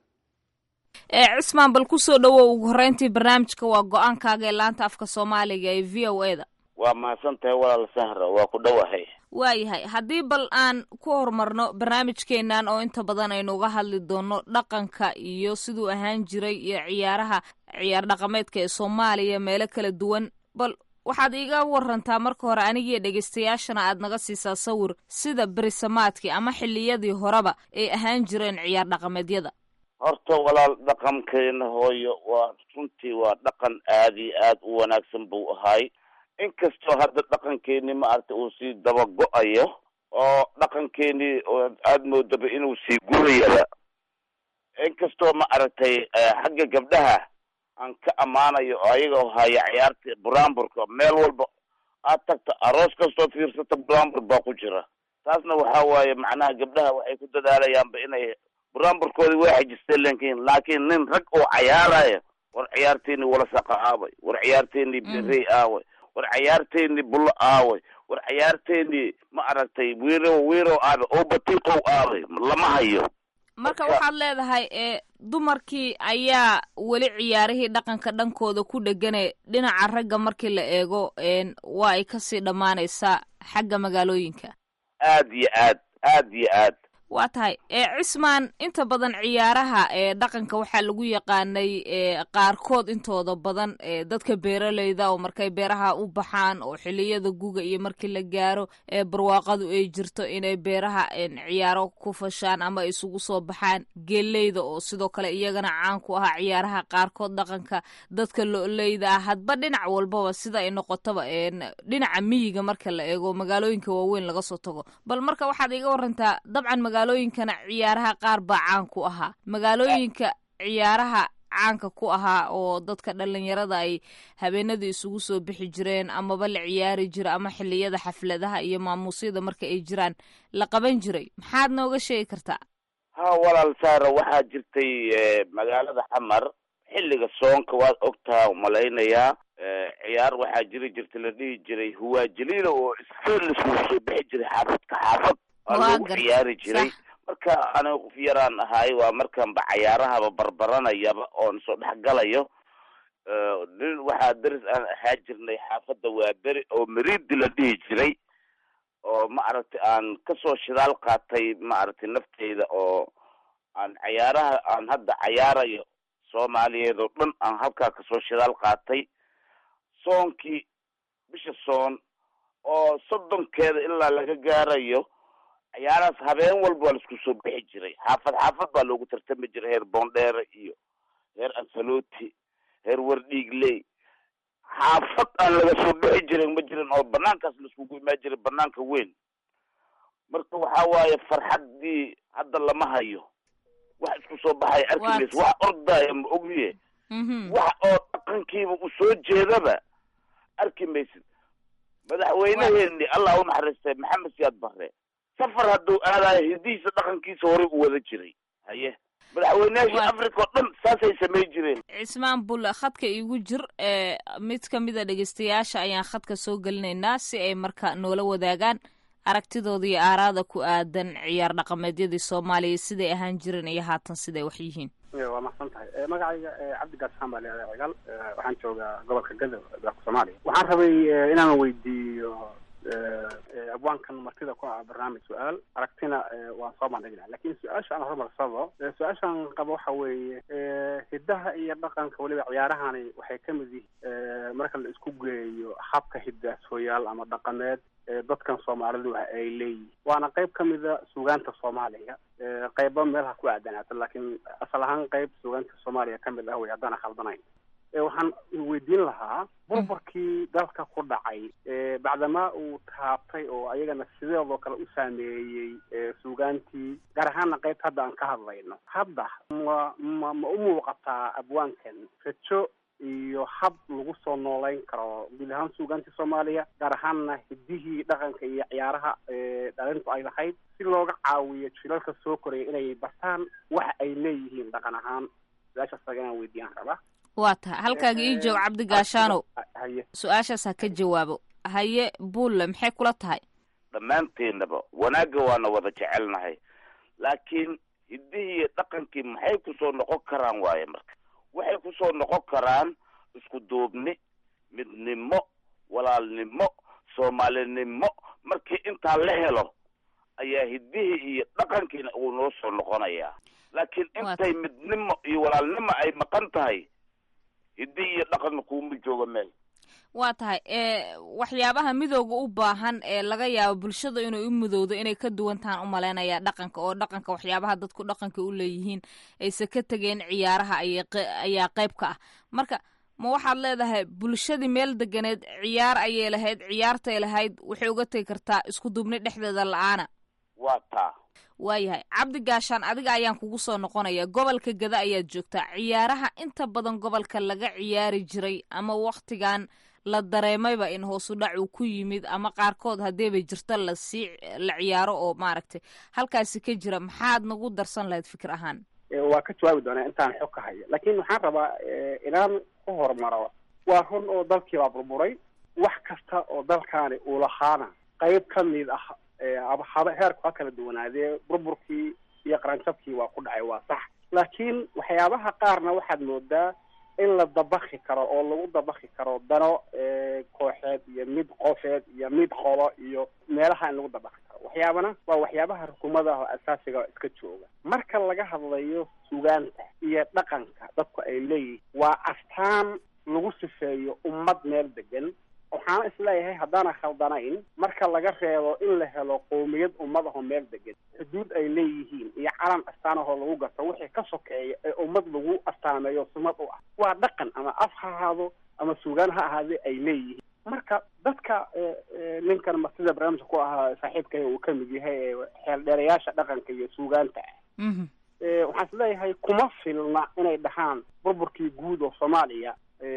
ee cismaan bal kusoo dhawow ugu horreyntii barnaamijka waa go-aankaaga ee laanta afka soomaaliga ee v o e da waa mahadsan tahay walaal sahra waa ku dhowahay waayahay haddii bal aan ku horumarno barnaamijkeennan oo inta badan aynu uga hadli doono dhaqanka iyo siduu ahaan jiray iyo ciyaaraha ciyaar dhaqameedka ee soomaaliya meelo kala duwan bal waxaad iiga warantaa marka hore anigiyo dhegaystayaashana aad naga siisaa sawir sida berisamaadkii ama xilliyadii horeba ay ahaan jireen ciyaar dhaqameedyada horta walaal dhaqankeena hooyo waa runtii waa dhaqan aad iyo aad u wanaagsan buu ahaay inkastoo hadda dhaqankeeni maaragtay uu sii daba go-ayo oo dhaqankeenii oo aada moodaba inuu sii gurayaba inkastoo ma aragtay eh, xagga gabdhaha aan ka ammaanayo oo ayaga haya ciyaarta buraanburka meel walba aad tagta aroos kastoo fiirsata buraanbur baa ku jira taasna waxaa waaye macnaha gabdhaha waxay ku dadaalayaanba inay buraanburkoodii waa xajisteen laakiin laakiin nin rag oo cayaaraya war ciyaarteeni walasaqa aaway war ciyaarteeni berey aaway war ciyaarteeni bullo aaway war ciyaarteeni ma aragtay wiirow wiirow aaway oo batiiqow aaway lama hayo marka waxaad leedahay ee dumarkii ayaa weli ciyaarihii dhaqanka dhankooda ku dhegane dhinaca ragga markii la eego een waa ay kasii dhammaanaysaa xagga magaalooyinka aad iyo aad aad iyo aad waa tahay ee cismaan inta badan ciyaaraha ee dhaqanka waxaa lagu yaqaanay ee qaarkood intooda badan ee dadka beeraleyda oo markay beeraha u baxaan oo xiliyada guga iyo markii la gaaro ee barwaaqadu ay jirto inay beeraha een ciyaaro ku fashaan ama ay isugu soo baxaan geeleyda oo sidoo kale iyagana caan ku ahaa ciyaaraha qaarkood dhaqanka dadka lo-leyda ah hadba dhinac walbaba sida ay noqotaba een dhinaca miyiga marka la eego magaalooyinka waaweyn laga soo tago bal marka waxaad iga warantaa dabcan magaalooyinkana ciyaaraha qaar baa caan ku ahaa magaalooyinka ciyaaraha caanka ku ahaa oo dadka dhalinyarada ay habeenadii isugu soo bixi jireen amaba la ciyaari jira ama xiliyada xafladaha iyo maamuusyada marka ay jiraan la qaban jiray maxaad nooga sheegi kartaa ha walaal saara waxaa jirtay eh, magaalada xamar xilliga soonka waad ogtaa umalaynayaa Eh, ciyaar waxaa jiri jirta la dhihi jiray huwaajiliina oo iskeel laisugu soo bixi jiray xaafadka xaafad waa Waa lagu gartay, ciyaari jiray sax. marka aniga qof yaraan ahaay waa markaanba cayaarahaba barbaranayaba oon soo dhexgalayo Eh, nin waxaa daris aan ahaa jirnay xaafadda waa beri oo meriidi la dhihi jiray oo ma aragtay aan kasoo shidaal qaatay ma aragtay nafteyda oo aan cayaaraha aan hadda cayaarayo soomaaliyeed oo dhan aan halkaa kasoo shidaal qaatay soonkii bisha soon oo soddonkeeda ilaa laga gaarayo ciyaarahaas habeen walba waa laisku soo bixi jiray xaafad xaafad baa loogu tartami jiray heer boondheere iyo heer ansaloti heer wardhiigley xaafad aan laga soo bixi jirin ma jirin oo banaankaas laiskugu imaan jiray banaanka weyn marka waxa waaye farxaddii hadda lama hayo wax isku soo baxaya arki Waad- maysa wax ordaya ma ogiye wax oo dhaqankiiba u soo jeedaba arki maysid madaxweyneheeni allah u naxariistay maxamed siyaad barre safar hadduu aadayo hidihiisa dhaqankiisa horey u wada jiray haye madaxweyneyaashii africa oo dhan saasay samayn jireen cismaan bulle khadka iigu jir ee mid ka mida dhegeystayaasha ayaan khadka soo gelinaynaa si ay marka noola wadaagaan aragtidooda iyo aaraada ku aadan ciyaar dhaqameedyadii soomaaliya siday ahaan jireen iyo haatan siday wax yihiin waa mahadsan tahay magacayga cabdi gaasaan baa leedahay cigaal waxaan joogaa gobolka gadow dalka soomaaliya waxaan rabay inaan weydiiyo abwaankan martida ku ah barnaamij su-aal aragtina waan soo bandhignaa lakin su-aasha aan horumarsado su-aashaan qabo waxa weeye hidaha iyo dhaqanka weliba ciyaarahani waxay ka mid yihiin marka la isku geeyo habka hidaasooyaal ama dhaqameed dadkan soomaalidu ay leeyihin waana qayb ka mida suugaanta soomaaliya qayba meelaha ku aadanaato laakiin asal ahaan qayb suugaanta soomaaliya ka mid ah wey haddaan khaldanayn waxaan weydiin lahaa burburkii dalka ku dhacay bacdamaa uu taabtay oo ayagana sideedoo kale u saameeyey suugaantii gaar ahaana qaybta hadda aan ka hadlayno hadda ma ma ma u muuqataa abwaankan rajo iyo hab lagu soo noolayn karo guud ahaan suugaantii soomaaliya gaar ahaanna hidihii dhaqanka iyo ciyaaraha dhalintu ay lahayd si looga caawiyo jilalka soo koraya inay bartaan waxa ay leeyihiin dhaqan ahaan su-aashaas taga inaan weydiyaan rabaa waa tahay halkaaga ii joog cabdi gaashaanow haye su-aashaas ha ka jawaabo haye buulle maxay kula tahay dhammaanteennaba wanaagga waana wada jecelnahay laakiin hiddihii iyo dhaqankii maxay kusoo noqon karaan waaye marka waxay kusoo noqon karaan isku duubni midnimo walaalnimo soomaalinimo markii intaa la helo ayaa hiddihii iyo dhaqankiina uu noo soo noqonayaa laakiin intay midnimo iyo walaalnimo ay maqan tahay hiddihii iyo dhaqanka kuuma joogo meel waa tahay waxyaabaha midooga u baahan ee laga yaabo bulshada inay u midowdo inay ka duwan tahan u malaynayaa dhaqanka oo dhaqanka waxyaabaha dadku dhaqanka u leeyihiin ayse ka tegeen ciyaaraha ayaa qayb ka ah marka ma waxaad leedahay bulshadii meel deganeed ciyaar ayay lahayd ciyaartay lahayd waxay uga tegi kartaa isku duubni dhexdeeda la-aana waa taa waayahay cabdi gaashaan adiga ayaan kugu soo noqonaya gobolka gada ayaad joogtaa ciyaaraha inta badan gobolka laga ciyaari jiray ama waktigan la dareemayba in hoosu dhac uu ku yimid ama qaarkood haddeeba jirto lasii la ciyaaro oo maaragtay halkaasi ka jira maxaad nagu darsan lahayd fikir ahaan waa ka jawaabi doonaa intaan xog ka hayo laakiin waxaan rabaa inaan ku horumaro waa run oo dalkii baa burburay wax kasta oo dalkaani uu lahaana qayb ka mid ah haba heerku ha kala duwanaadee burburkii iyo qaranjabkii waa ku dhacay waa sax laakiin waxyaabaha qaarna waxaad moodaa in la dabaki karo oo lagu dabaki karo dano kooxeed iyo mid qofeed iyo mid qolo iyo meelaha in lagu dabaki karo waxyaabana waa waxyaabaha rukumada oo asaasiga iska jooga marka laga hadlayo sugaanta iyo dhaqanka dadku ay leeyihiin waa astaan lagu sifeeyo ummad meel degan waxaana isleeyahay haddaana khaldanayn marka laga reebo in la helo qowmiyad ummad ahoo meel degan xuduud ay leeyihiin iyo calan astaan ahoo lagu garto wixii ka sokeeya ee ummad lagu astaameeyo sumad u ah waa dhaqan ama af ha ahaado ama suugaan ha ahaadee ay leeyihiin marka dadka ninkan martida barnaamijka ku ahaa saaxiibkay uu ka mid yahay ee xeeldheerayaasha dhaqanka iyo suugaanta ah waxaan isleeyahay kuma filna inay dhahaan burburkii guud oo soomaaliya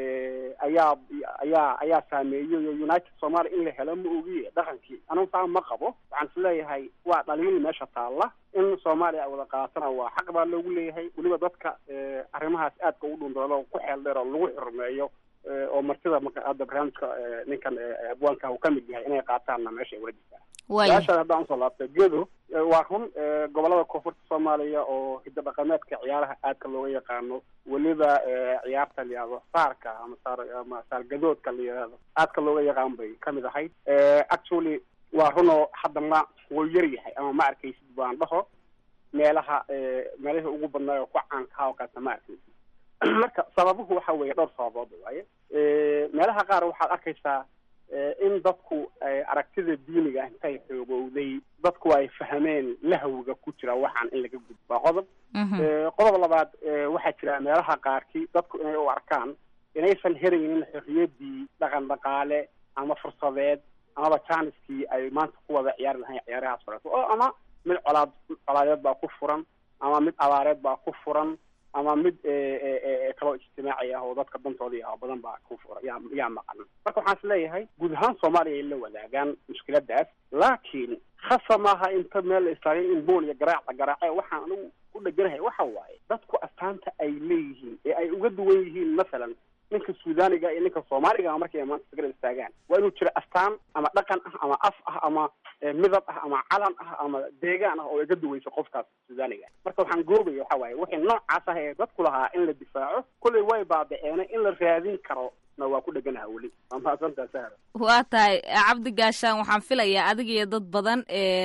ayaa ayaa ayaa saameeyey oo united somalia in la helo ma ogiye dhaqankii anugu saa ma qabo waxaan is leeyahay waa dhaliil meesha taalla in soomaaliya ay wada qaatana waa xaq baa loogu leeyahay weliba dadka arrimahaas aadka u dhundoodo ku xeel dheer oo lagu xurmeeyo oo martida marka hadda barnaamijka ninkan abwaanka uu ka mid yahay inay qaataanna meesha ay wala jirtaa su-aashaas haddaan usoo laabtay gedo waa run gobolada koonfurta soomaaliya oo hiddo dhaqameedka ciyaaraha aadka looga yaqaano weliba ciyaarta la yihahdo saarka ama saar ama saargadoodka la yihahdo aadka looga yaqaan bay kamid ahayd actually waa runoo haddana wuu yar yahay ama ma arkaysid baan dhaho meelaha meelihii ugu badnaay oo ku caankaha oo kaasa ma arkaysid marka sababuhu waxa weeye dhowr sababood waaye meelaha qaar waxaad arkaysaa in dadku aragtida diiniga intay xoogowday dadku ay fahmeen lahawga ku jira waxaan in laga gudbo waa qodob qodob labaad waxaa jira meelaha qaarkii dadku inay u arkaan inaysan heraynin xorriyaddii dhaqan dhaqaale ama fursadeed amaba janiskii ay maanta ku wada ciyaari lahayn ciyaarahaas horeeto oo ama mid colaad colaadeed baa ku furan ama mid abaareed baa ku furan ama mid kaloo ijtimaaci ah oo dadka dantoodii ah badan baa ku fura yaa yaa maqan marka waxaan is leeyahay guud ahaan soomaaliya ay la wadaagaan mushkiladaas laakiin khasa maaha inta meel la istaagay in bool iyo garaac la garaace waxaan anigu u dheganahay waxa waaye dadku astaanta ay leeyihiin ee ay uga duwan yihiin masalan ninka suudaniga iyo ninka soomaaliga markay maanta isgara istaagaan waa inuu jiro astaan ama dhaqan ah ama af ah ama midab ah ama calan ah ama deegaan ah oo iga duweyso qofkaas suudaniga marka waxaan goobaya waxa waaye wixii noocaas ah ee dadku lahaa in la difaaco kolley way baaba'eene in la raadin karo na waa ku dheganaha weli waa mahadsantaa sahra waa tahay cabdi gaashaan waxaan filayaa adiga iyo dad badan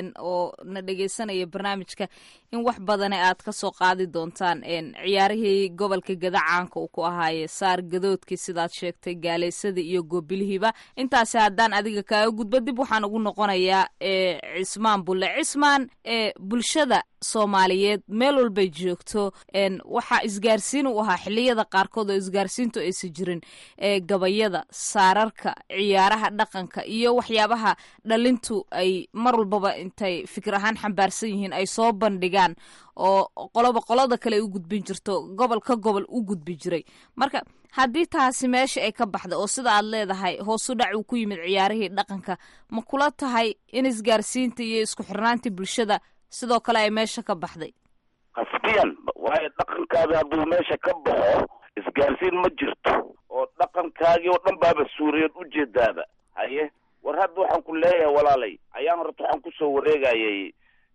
oo na dhegeysanaya barnaamijka in wax badane aad ka soo qaadi doontaan ciyaarihii gobolka gada caanka uu ku ahaaye saar gadoodkii sidaad sheegtay gaaleysadii iyo goobilihiiba intaasi haddaan adiga kaaga gudbo dib waxaan ugu noqonayaa cismaan bulle cismaan bulshada soomaaliyeed meel walbay joogto waxaa isgaarsiin u ahaa xiliyada qaarkood oo isgaarsiintu aysan jirin gabayada saararka ciyaaraha dhaqanka iyo waxyaabaha dhalintu ay mar walbaba intay fikir ahaan xambaarsan yihiin ay soo bandhigaan oo qoloba qolada kale ay u gudbin jirto gobol ka gobol u gudbi jiray marka haddii taasi meesha ay ka baxda oo sida aad leedahay hoosu dhac uu ku yimid ciyaarihii dhaqanka ma kula tahay in isgaarsiinta iyo isku xirnaantii bulshada sidoo kale ay meesha ka baxday qasbiyan waayo dhaqankaadi hadduu meesha ka baxo isgaarsiin ma jirto oo dhaqankaagii oo dhan baaba suuriyeed ujeedaaba haye war hadda waxaan ku leeyahay walaalay ayaan horta waxaan kusoo wareegayay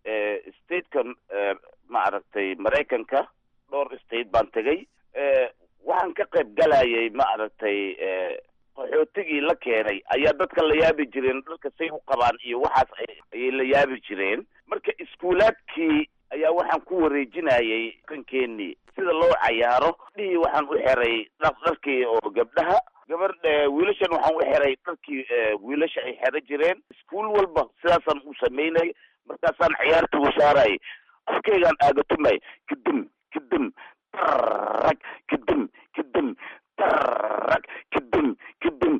statekan ma aragtay maraykanka dhowr state baan tegay waxaan ka qayb galayay ma aragtay qaxootigii la keenay ayaa dadka la yaabi jireen dharka say u qabaan iyo waxaas ayay la yaabi jireen marka iskuulaadkii ayaa waxaan ku wareejinayay qankeenii sida loo cayaaro dhihii waxaan u xiray dharkii oo gabdhaha gabar wiilashan waxaan u xiray dharkii wiilasha ay xero jireen iskuul walba sidaasaan u samaynay markaasaan ciyaarta u saarayay afkaygaan aagatumay kadim kadim tarag kadim kadim tarag kadim kadim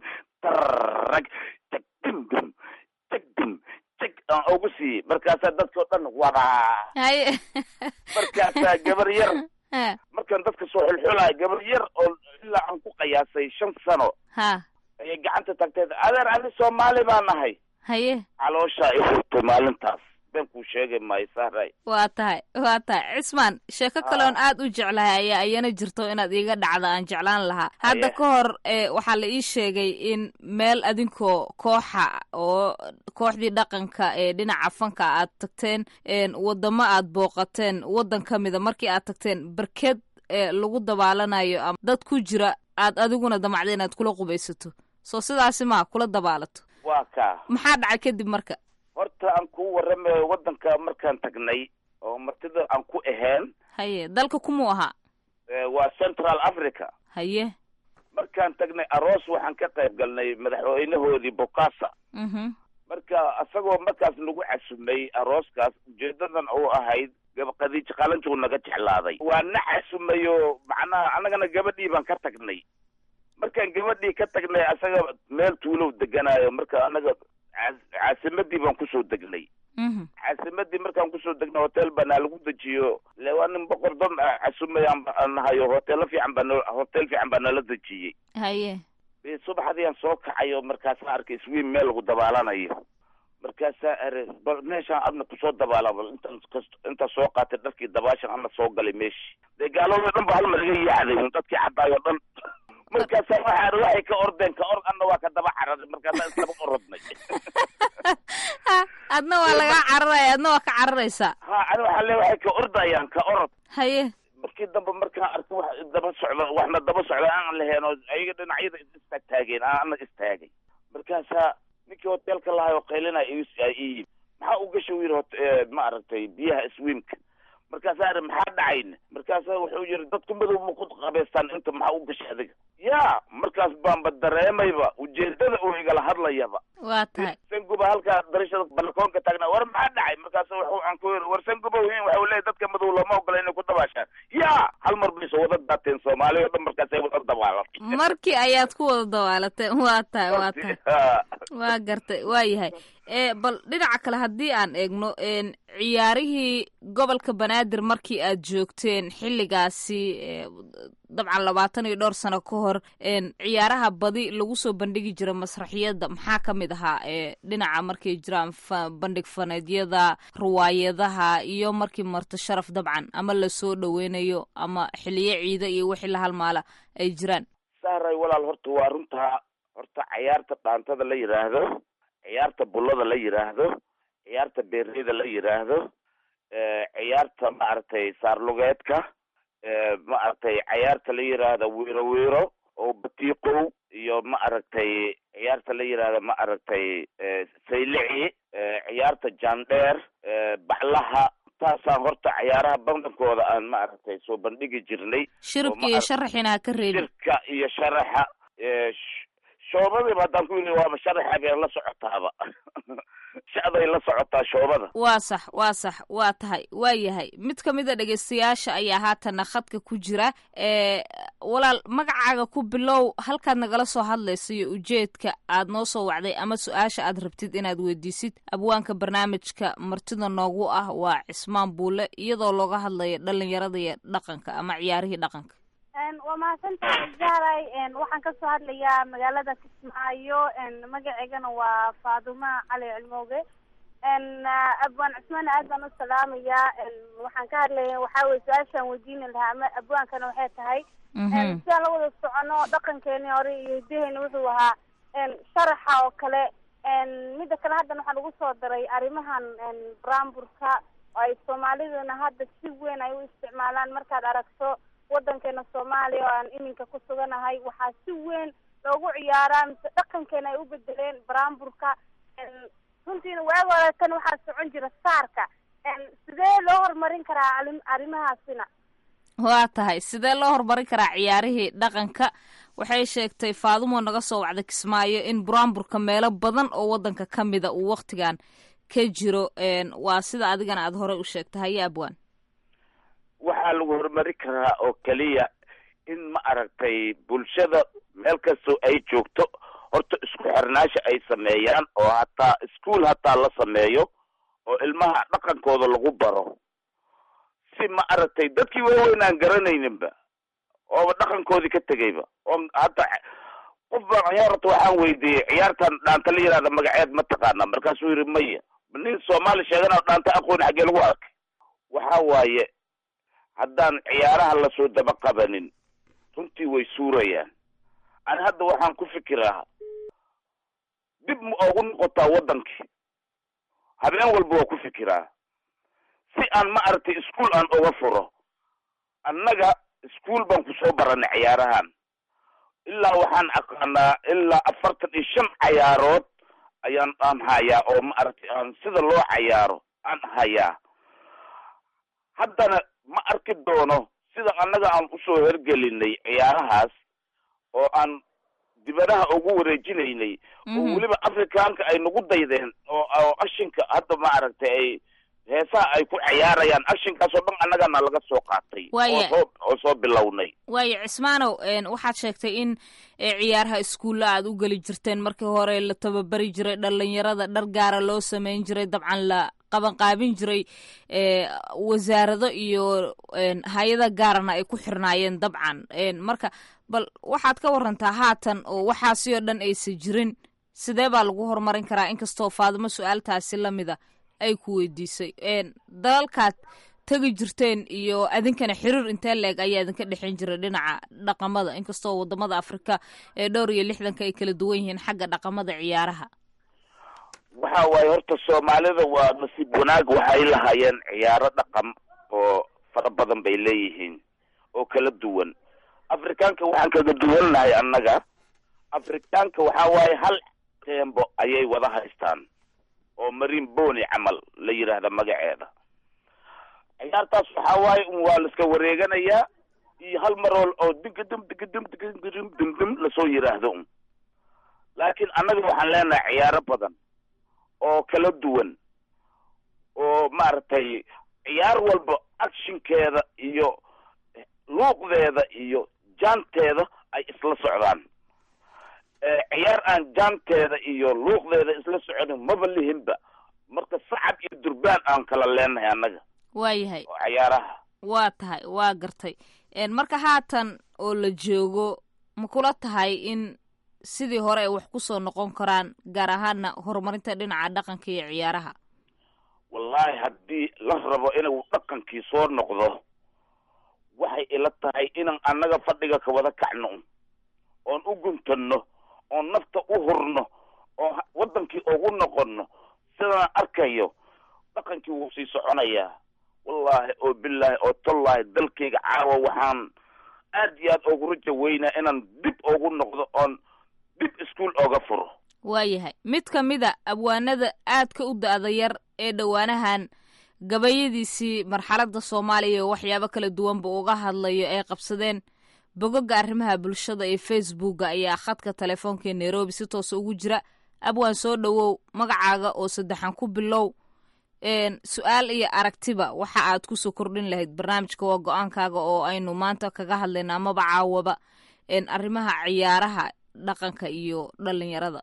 tarag tagdim dim tagdim tag aan ugu siiyey markaasaa dadka oo dhan wadaa haye markaasaa gabar yar markaan dadka soo xulxulayo gabar yar oo ilaa aan ku qiyaasay shan sano ha ayay gacanta tagteed adeer ani soomaali baa nahay haye calooshaa i hurtay maalintaas been kuu sheegi maayo sahray waa tahay waa tahay cismaan sheeko kaleon aad u jeclahay ayaa iyana jirto inaad iiga dhacda aan jeclaan lahaa hadda ka hor waxaa la ii sheegay in meel adinkoo kooxa oo kooxdii dhaqanka ee dhinaca fanka aad tagteen wadamo aad booqateen waddan ka mida markii aad tagteen barked lagu dabaalanayo ama dad ku jira aad adiguna damacda inaad kula qubaysato soo sidaasi maa kula dabaalato waa kaa maxaa dhacay kadib marka horta aan kuu warramayo waddanka markaan tagnay oo martida aan ku ahayn haye dalka kumuu ahaa waa central africa haye markaan tagnay aroos waxaan ka qayb galnay madaxweynahoodii bokasa marka isagoo markaas nagu casumay arooskaas ujeedadan uu ahayd gabaqadiij qalanjuu naga jeclaaday waa na casumayo macnaha annagana gabadhii baan ka tagnay markaan gabadhii ka tagnay asaga meel tuulow deganaayo marka annaga caasimadii baan kusoo degnay caasimadii markaan kusoo degnay hotel baa naa lagu dejiyo le waa nin boqor dad casumay aan nahayo hoteelo fiican baa no hotel fiican baa nala dejiyey haye subaxdii aan soo kacayo markaasaa arkay iswiim meel lagu dabaalanayo markaasaa are bal meeshaan adna kusoo dabaala bal intaan kast intaan soo qaatay dharkii dabaashan ana soo galay meeshii dee gaaloodo dhan ba hal mar iga yaacday un dadkii cadaayo dhan markaasaa waxaa waxay ka ordeen ka ord adna waa ka daba cararay markaasaa islaba orodnay adna waa lagaa cararaya adna waa ka cararaysaa ha ani waxaa le waxay ka ordayaan ka orod haye markii dambe markaan arkay wax daba socda waxna daba socda aan lahayn oo ayaga dhinacyada istaagtaageen ana istaagay markaasaa ninkii hoteelka lahay oo qaylinaya ii maxaa u gasha yiri ma aragtay biyaha swiimka markaasaa ari maxaa dhacayn markaasaa wuxuu yiri dadku madow ma ku qabaystaan inta maxaa u gasha adiga ya markaas baanba dareemayba ujeedada uu igala hadlayaba waa tahay sanguba halkaa darashada balkoonka taagnaa war maxaa dhacay markaas wuxuu aan ku yiri war sanguba wiin waxa uu leeyahy dadka madow looma ogola inay ku dabaashaan ya hal mar bay soo wada daateen soomaali oo dhan markaasay wada dabaalatay markii ayaad ku wada dabaalateen waa tahay waa tahay waa gartay waa yahay e bal dhinaca kale haddii aan eegno ciyaarihii gobolka banaadir markii aad joogteen xilligaasi dabcan labaatan iyo dhowr sano ka hor ciyaaraha badi lagu soo bandhigi jira masraxiyadda maxaa ka mid ahaa dhinaca markay jiraan bandhig faneedyada riwaayadaha iyo markii marto sharaf dabcan ama lasoo dhaweynayo ama xiliyo ciida iyo wixii la halmaala ay jiraan saaray walaal horta waa runtaa horta cayaarta dhaantada la yidhaahdo ciyaarta bullada la yidhaahdo ciyaarta beerleyda la yidhaahdo ciyaarta maaragtay saarlugeedka maaragtay ciyaarta la yidhaahdo wiiro wiiro oo batiiqow iyo ma aragtay ciyaarta la yidhaahdo ma aragtay saylici ciyaarta jandheer baclaha taasaan horta ciyaaraha badankooda aan ma aragtay soo bandhigi jirnay shiribka iyo sharaxina ha ka reebin shirka iyo sharaxa shoobadiiba haddaan ku yidhi waaba sharaxa bay la socotaaba shacday la socotaa shoobada waa sax waa sax waa tahay waa yahay mid ka mid a dhegeystayaasha ayaa haatana khadka ku jira ee walaal magacaaga ku bilow halkaad nagala soo hadlaysa iyo ujeedka aad noo soo wacday ama su-aasha aad rabtid inaad weydiisid abwaanka barnaamijka martida noogu ah waa cismaan buule iyadoo looga hadlayo dhalinyarada iyo dhaqanka ama ciyaarihii dhaqanka waa mahadsantahay zahray waxaan kasoo hadlayaa magaalada kismaayo magaceygana waa faaduma cali cilmooge abwaan cusmaan aad baan u salaamayaa waxaan ka hadlaya waxaa weye su-aashaan weydiini lahaa ama abwaankana waxay tahay sidaan la wada socono dhaqankeeni hore iyo hidaheeni wuxuu ahaa sharaxa oo kale mida kale haddana waxaa lagu soo daray arrimahan bramburka oo ay soomaaliduna hadda si weyn ay u isticmaalaan markaad aragto wadankeena soomaaliya oo aan iminka ku suganahay waxaa si weyn loogu ciyaaraa mise dhaqankeena ay u bedeleen bramburka runtiina waagi hore tan waxaa socon jira saarka sidee loo horumarin karaa arrimahaasina waa tahay sidee loo horumarin karaa ciyaarihii dhaqanka waxay sheegtay faadumo naga soo wacda kismaayo in buraanburka meelo badan oo wadanka ka mida uu waktigan ka jiro waa sida adigana aada horey u sheegtay haye abwaan waxaa lagu horumari karaa oo keliya in ma aragtay bulshada meel kastoo ay joogto horta isku xirnaasha ay sameeyaan oo hataa ischool hataa la sameeyo oo ilmaha dhaqankooda lagu baro si ma aragtay dadkii waaweyn aan garanayninba ooba dhaqankoodii ka tegayba oo hata qof baan ciyaarta waxaan weydiiyey ciyaartan dhaanta la yihahda magaceed ma taqaana markaasuu yidhi maya nin soomaali sheegana dhaanta aqoon xaggee lagu arkay waxa waaye haddaan ciyaaraha lasoo daba qabanin runtii way suurayaan ani hadda waxaan ku fikiraa dib ma ogu noqotaa waddankii habeen walba waa ku fikiraa si aan ma aragtay ischool aan uga furo annaga ischool baan kusoo baranay ciyaarahan ilaa waxaan aqaanaa ilaa afartan iyo shan cayaarood ayaan aan hayaa oo ma aragtay aan sida loo cayaaro aan hayaa haddana ma arki doono sida annaga aan usoo hergelinay ciyaarahaas oo aan dibadaha ugu wareejinaynay oo weliba afrikaanka ay nagu daydeen oo oo ashinka hadda ma aragtay ay heesaha ay ku ciyaarayaan ashinkaasoo dhan annagana laga soo qaatay Waaya. oo soo oo soo bilownay waayo cismaanow waxaad sheegtay in eh, ciyaaraha iskuulla aad u geli jirteen markii hore la tababari jiray dhalinyarada dhar gaara loo sameyn jiray dabcan la qabanqaabin jiray eh, wasaarado iyo en, hay-ada gaarana ay ku xirnaayeen dabcan En, marka bal waxaad ka warantaa haatan oo waxaasi oo dhan aysan jirin sidee baa lagu horumarin karaa inkastoo faadimo su-aaltaasi lamida ay ku weydiisay En, dalalkaad tegi jirteen iyo adinkana xiriir intee leeg ayaa idinka dhexin jiray dhinaca dhaqamada inkastoo wadamada afrika ee dhowr iyo lixdanka ay kala duwan yihiin xagga dhaqamada ciyaaraha waxa waaye horta soomaalida waa nasiib wanaag waxay lahaayeen ciyaaro dhaqan oo fara badan bay leeyihiin oo kala duwan afrikaanka waxaan kaga duwannahay annaga afrikaanka waxa waaye hal teembo ayay wada haystaan oo marin boni camal la yidhaahda magaceeda ciyaartaas waxa waaye un waa la iska wareeganayaa iyo hal marool oo digadum digadum digadum dumdum lasoo yidhaahdo un laakiin annaga waxaan leenahay ciyaaro badan oo kala duwan oo maaragtay ciyaar walba actionkeeda iyo luuqdeeda iyo jaanteeda ay isla socdaan Eh, ciyaar aan jaanteeda iyo luuqdeeda isla soconin maba lihinba marka sacab iyo durbaan aan kala leenahay annaga waayahay oo ciyaaraha waa tahay waa gartay En, marka haatan oo la joogo ma kula tahay in sidii hore ay wax kusoo noqon karaan gaar ahaana horumarinta dhinaca dhaqanka iyo ciyaaraha wallaahi haddii la rabo inuu dhaqankii soo noqdo waxay ila tahay inaan annaga fadhiga ka wada kacno oon u guntanno oon nafta u hurno oo ha- waddankii ugu noqonno sidaan arkayo dhaqankii wuu sii soconayaa wallaahi oo bilaahi oo tollaahi dalkayga caawa waxaan aad iyo aad ugu raja weynaa inaan dib ugu noqdo oon dib iskuol ooga furo waayahay mid ka mida abwaanada aadka u da-da yar ee dhowaanahan gabayadiisii marxaladda soomaaliya oo waxyaabo kala duwanba uga hadlayo ay qabsadeen bogoga arrimaha bulshada ee facebooka ayaa khadka telefoonka ee nairobi si toosa ugu jira abwaan soo dhowow magacaaga oo saddexan ku bilow su-aal iyo aragtiba waxa aad kusoo kordhin lahayd barnaamijka waa go-aankaaga oo aynu maanta kaga hadlayna amaba caawaba arrimaha ciyaaraha dhaqanka iyo dhalinyarada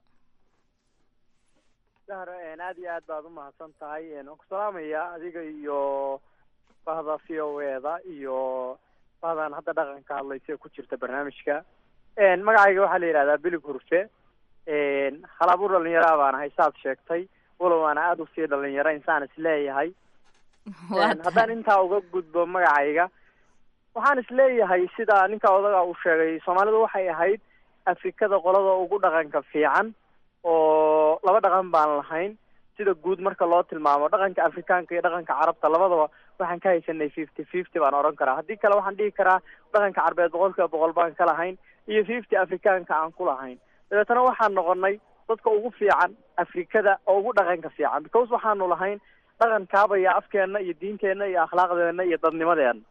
dahra aad iyo aad baad umahadsan tahay waan ku salaamaya adiga iyo bahda v o eda iyo bahdan hadda dhaqanka hadlaysa ee ku jirta barnaamijka magacayga waxaa la yidhahdaa bilig hurfe halaabur dhalinyaraa baan ahay saad sheegtay walow aana aada usii dhalinyaro insaan isleeyahay haddaan intaa uga gudbo magacayga waxaan isleeyahay sida ninka odaga uu sheegay soomaalidu waxay ahayd afrikada qolada ugu dhaqanka fiican oo laba dhaqan baan lahayn sida guud marka loo tilmaamo dhaqanka afrikaanka iyo dhaqanka carabta labadaba waxaan ka haysanay fifty fifty baan odhan karaa haddii kale waxaan dhihi karaa dhaqanka carbeed boqol kiiba boqol baan ka lahayn iyo fifty afrikaanka aan ku lahayn dabeetana waxaan noqonay dadka ugu fiican afrikada oo ugu dhaqanka fiican because waxaanu lahayn dhaqan kaabaya afkeena iyo diinteenna iyo akhlaaqdeena iyo dadnimadeena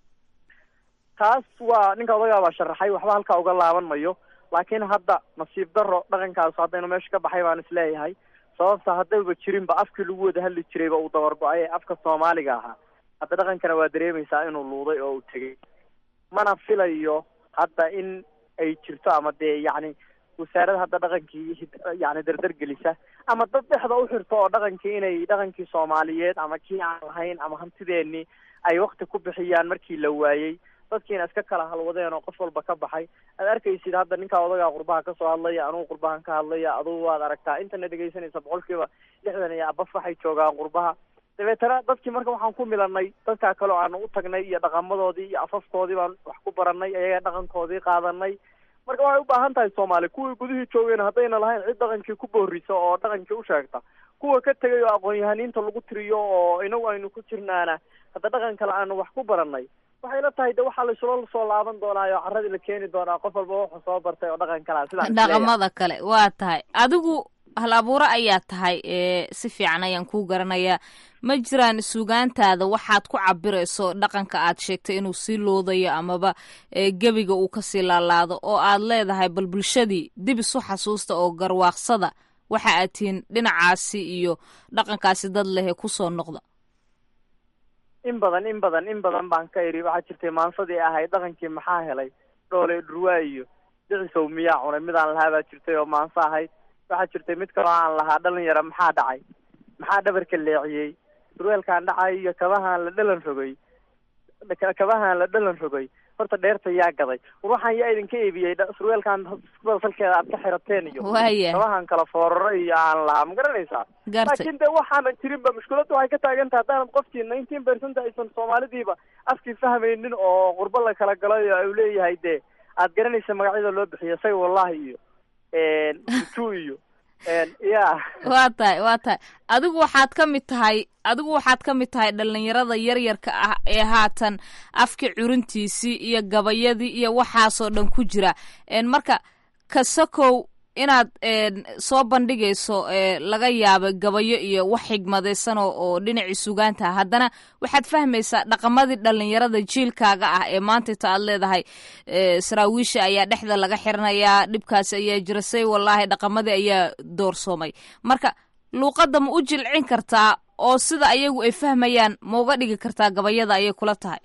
taas waa ninka odagaa baa sharaxay waxba halkaa uga laaban mayo laakiin hadda nasiib daro dhaqankaas haddaynu meesha ka baxay baan isleeyahay sababta haddayba jirinba afkii lagu wada hadli jirayba uu dabar go-ay ee afka soomaaliga ahaa hadda dhaqankana waa dareemaysaa inuu luuday oo uu tegey mana filayo hadda in ay jirto ama dee yacni wasaarada hadda dhaqankii yani dardar gelisa ama dad dhexda u xirto oo dhaqankii inay dhaqankii soomaaliyeed ama kii aan lahayn ama hantideenii ay wakti ku bixiyaan markii la waayey dadkiina iska kala halwadeen oo qof walba ka baxay aad arkaysid hadda ninkaa odagaa qurbaha kasoo hadlaya anugu qurbahan ka hadlaya adugu waad aragtaa intana dhegaysanaysa boqol kiiba lixdan iyo abaf waxay joogaan qurbaha dabeetana dadkii marka waxaan ku milanay dadkaa kale oo aanu u tagnay iyo dhaqamadoodii iyo afafkoodii baan wax ku baranay ayaga dhaqankoodii qaadanay marka waxay u baahan tahay soomaali kuwii gudihii joogeen haddayna lahayn cid dhaqankii ku boorisa oo dhaqankii u sheegta kuwa ka tegay oo aqoon-yahaniinta lagu tiriyo oo inagu aynu ku jirnaana hadda dhaqan kale aanu wax ku baranay waxay la tahay de waxaa laisula soo laaban doonaayo caradii la keeni doonaa qof walba wuxuu soo bartay oo dhaqan kalea sidaa dhaqamada kale waa tahay adigu hal abuure ayaa tahay si fiican ayaan kuu garanayaa ma jiraan sugaantaada waxaad ku cabirayso dhaqanka aad sheegtay inuu sii loodayo amaba gebiga uu kasii laalaado oo aad leedahay bal bulshadii dib isu xasuusta oo garwaaqsada waxa aad tihiin dhinacaasi iyo dhaqankaasi dad lehe kusoo noqda in badan in badan in badan baan ka idhi waxaa jirtay maansadii ahayd dhaqankii maxaa helay dhoole dhurwaa iyo dhicisow miyaa cunay midaan lahaa baa jirtay oo maanso ahayd waxaa jirtay mid kaloo aan lahaa dhalinyara maxaa dhacay maxaa dhabarka leeciyey surweelkaan dhacay iyo kabahaan la dhalan rogay kabahaan la dhalan rogay horta dheerta yaa gaday war waxaan yaa idinka iibiyey surweelkaan salkeeda aad ka xirateen iyo Waaya. kabahaan kala fooraro iyo aan lahaa ma garanaysaa Gartay. laakiin de waxaanan jirinba mushkiladdu waxay ka taagan tahay haddaanad qofkii nineteen percent aysan soomaalidiiba afkii fahmaynin oo qurbo la kala galay oo uu leeyahay de aad garanaysa magacyada loo bixiyo say wallahi iyo uju iyo ya waa tahay waa tahay adigu waxaad ka mid tahay adigu waxaad ka mid tahay dhalinyarada yaryarka ah ee haatan afka curintiisii iyo gabayadii iyo waxaasoo dhan ku jira En marka kasakow inaad en, soo bandhigayso e, laga yaaba gabayo iyo wax xigmadaysan oo oo dhinacii sugaanta ah haddana waxaad fahmaysaa dhaqamadii dhalinyarada jiilkaaga ah ee maantayta aad leedahay e, saraawiisha ayaa dhexda laga xiranayaa dhibkaasi ayaa jira say wallaahi dhaqamadii ayaa doorsoomay marka luuqadda ma u jilcin kartaa oo sida ayagu ay fahmayaan ma uga dhigi kartaa gabayada ayay kula tahay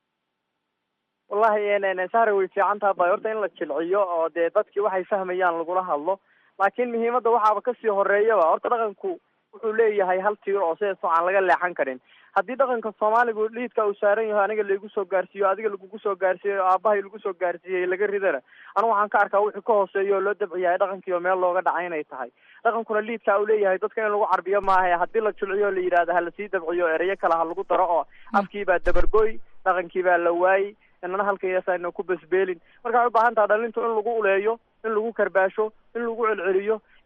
wallahi n sahra way fiican taha ba horta in la jilciyo oo dee dadkii waxay fahmayaan lagula hadlo laakiin muhiimadda waxaaba kasii horeeyaba horta dhaqanku wuxuu leeyahay hal tiir oo sidaas aan laga leexan karin haddii dhaqanka soomaaligu liidka uu saaran yaho aniga laigu soo gaarsiiyo adiga lagugu soo gaarsiiyey oo aabahay lagu soo gaarsiiyey laga ridana anigu waxaan ka arkaa wixii ka hooseeya oo loo dabciyahay dhaqankii oo meel looga dhacay inay tahay dhaqankuna liidka uu leeyahay dadka in lagu carbiyo maaha haddii la jilciyo o la yidhahdo ha lasii dabciyo ereyo kale ha lagu daro oo afkii baa dabargoy dhaqankii baa la waayey inana halkayasayna ku basbeelin marka waxay u baahan taha dhalintu in lagu uleeyo in lagu karbaasho in lagu celceliyo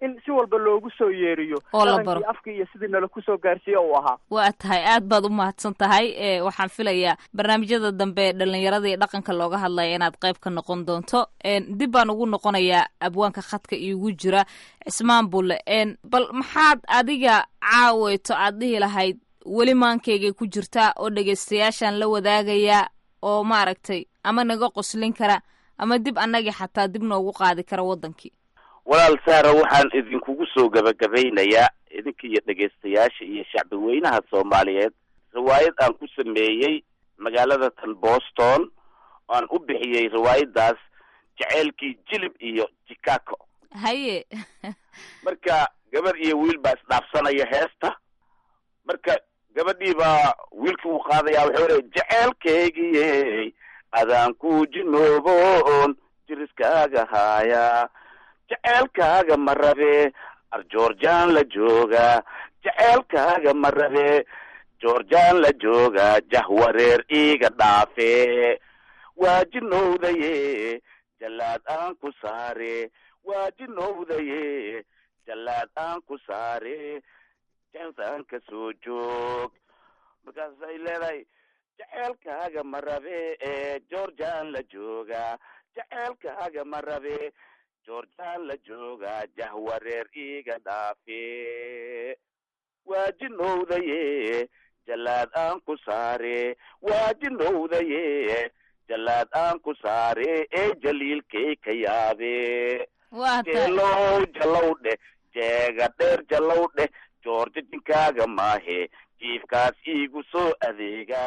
in si walba loogu soo yeeriyo Oo la dhaqankii, baro. afkii iyo sidii nala kusoo gaarsiiye uu ahaa waa tahay aad baad u mahadsan tahay e waxaan filayaa barnaamijyada dambe ee dhalinyarada iyo dhaqanka looga hadlaya inaad qayb ka noqon doonto En, dib baan ugu noqonayaa abwaanka khadka iigu jira cismaan bulle En, bal maxaad adiga caaweyto aad dhihi lahayd weli maankaygay ku jirtaa oo dhegaystayaashaan la wadaagayaa oo maaragtay ama naga qoslin kara ama dib annagii xataa dib noogu qaadi kara waddankii walaal saara waxaan idinkugu soo gabagabaynayaa idinka iyo dhegaystayaasha iyo shacbi weynaha soomaaliyeed riwaayad aan ku sameeyey magaalada tan boston aan u bixiyey riwaayadaas jaceylkii jilib iyo chicago haye marka gabar iyo wiil baa isdhaafsanaya heesta marka gabadhii baa wiilkii uu qaadaya wuxuu leeya jaceylkeygiyey adaan ku jinooboon jiriskaaga haaya jaceylkaaga ma rabe arjoorjaan la jooga jaceylkaaga ma rabe joorjaan la jooga jahwareer iiga dhaafe waa jinowdaye jallaad aan ku saare waa jinowdaye jallaad aan ku saare jansaan ka soo joog markaasay leedahay jaceylkaaga ma rabe ee georgian la jooga jaceylkaaga ma rabe georgian la jooga jahwareer iiga dhaafe waa jinowdaye jallaad aan ku saare waa jinowdaye jallaad aan ku saare ee jaliilkay ka yaabe waa tahay jeelow jallow dheh jeega dheer jallow dheh joorja jinkaaga maahe jiifkaas iigu soo adeega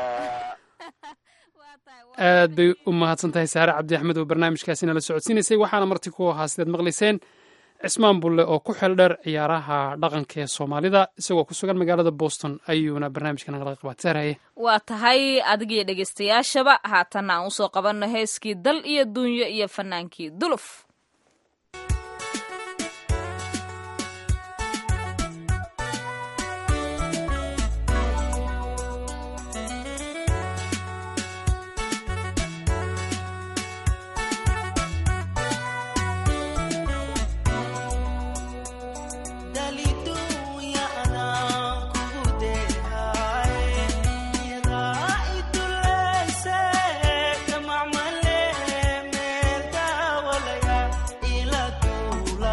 aad bay u mahadsan tahay saare cabdi axmed oo barnaamijkaasi nala socodsiinaysay waxaana marti ku ahaa sidaad maqlayseen cismaan bulle oo ku xeel dheer ciyaaraha dhaqanka ee soomaalida isagoo ku sugan magaalada boston ayuuna barnaamijka nagala qabaataraye waa tahay adigiyo dhegaystayaashaba haatanna aan usoo qabanno heeskii dal iyo dunyo iyo fanaankii duluf dalidunya anaan kugu deehay yadaa idulayse damacmale meel daawalaya ila duula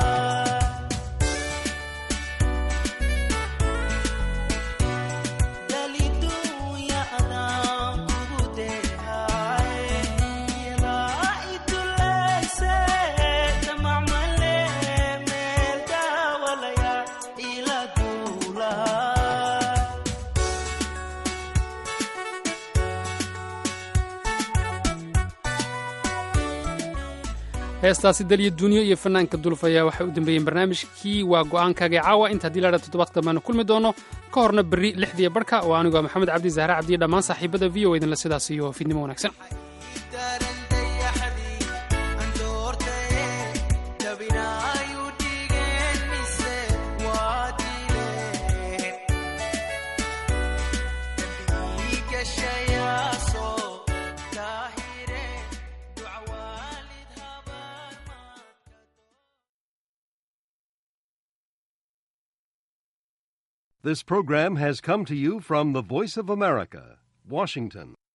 dalidunya anaan kugu deehay yadaa idulayse damacmale meel daawalaya ila duula heestaasi dalyo duuniyo iyo fanaanka duluf ayaa waxay u dambeeyeen barnaamijkii waa go-aankaaga caawa inta haddii laadha toddobaadka dambeanu kulmi doono ka horna berri lixdiya barhka oo anigoo maxamed cabdi zahre cabdiyo dhammaan saaxiibada v o idinla sidaas iyo fiidnimo wanaagsan dabinaayu dhigeen mise waa dileen dhiigashayaasoo daahire ducwaalid This program has come to you from the Voice of America, Washington.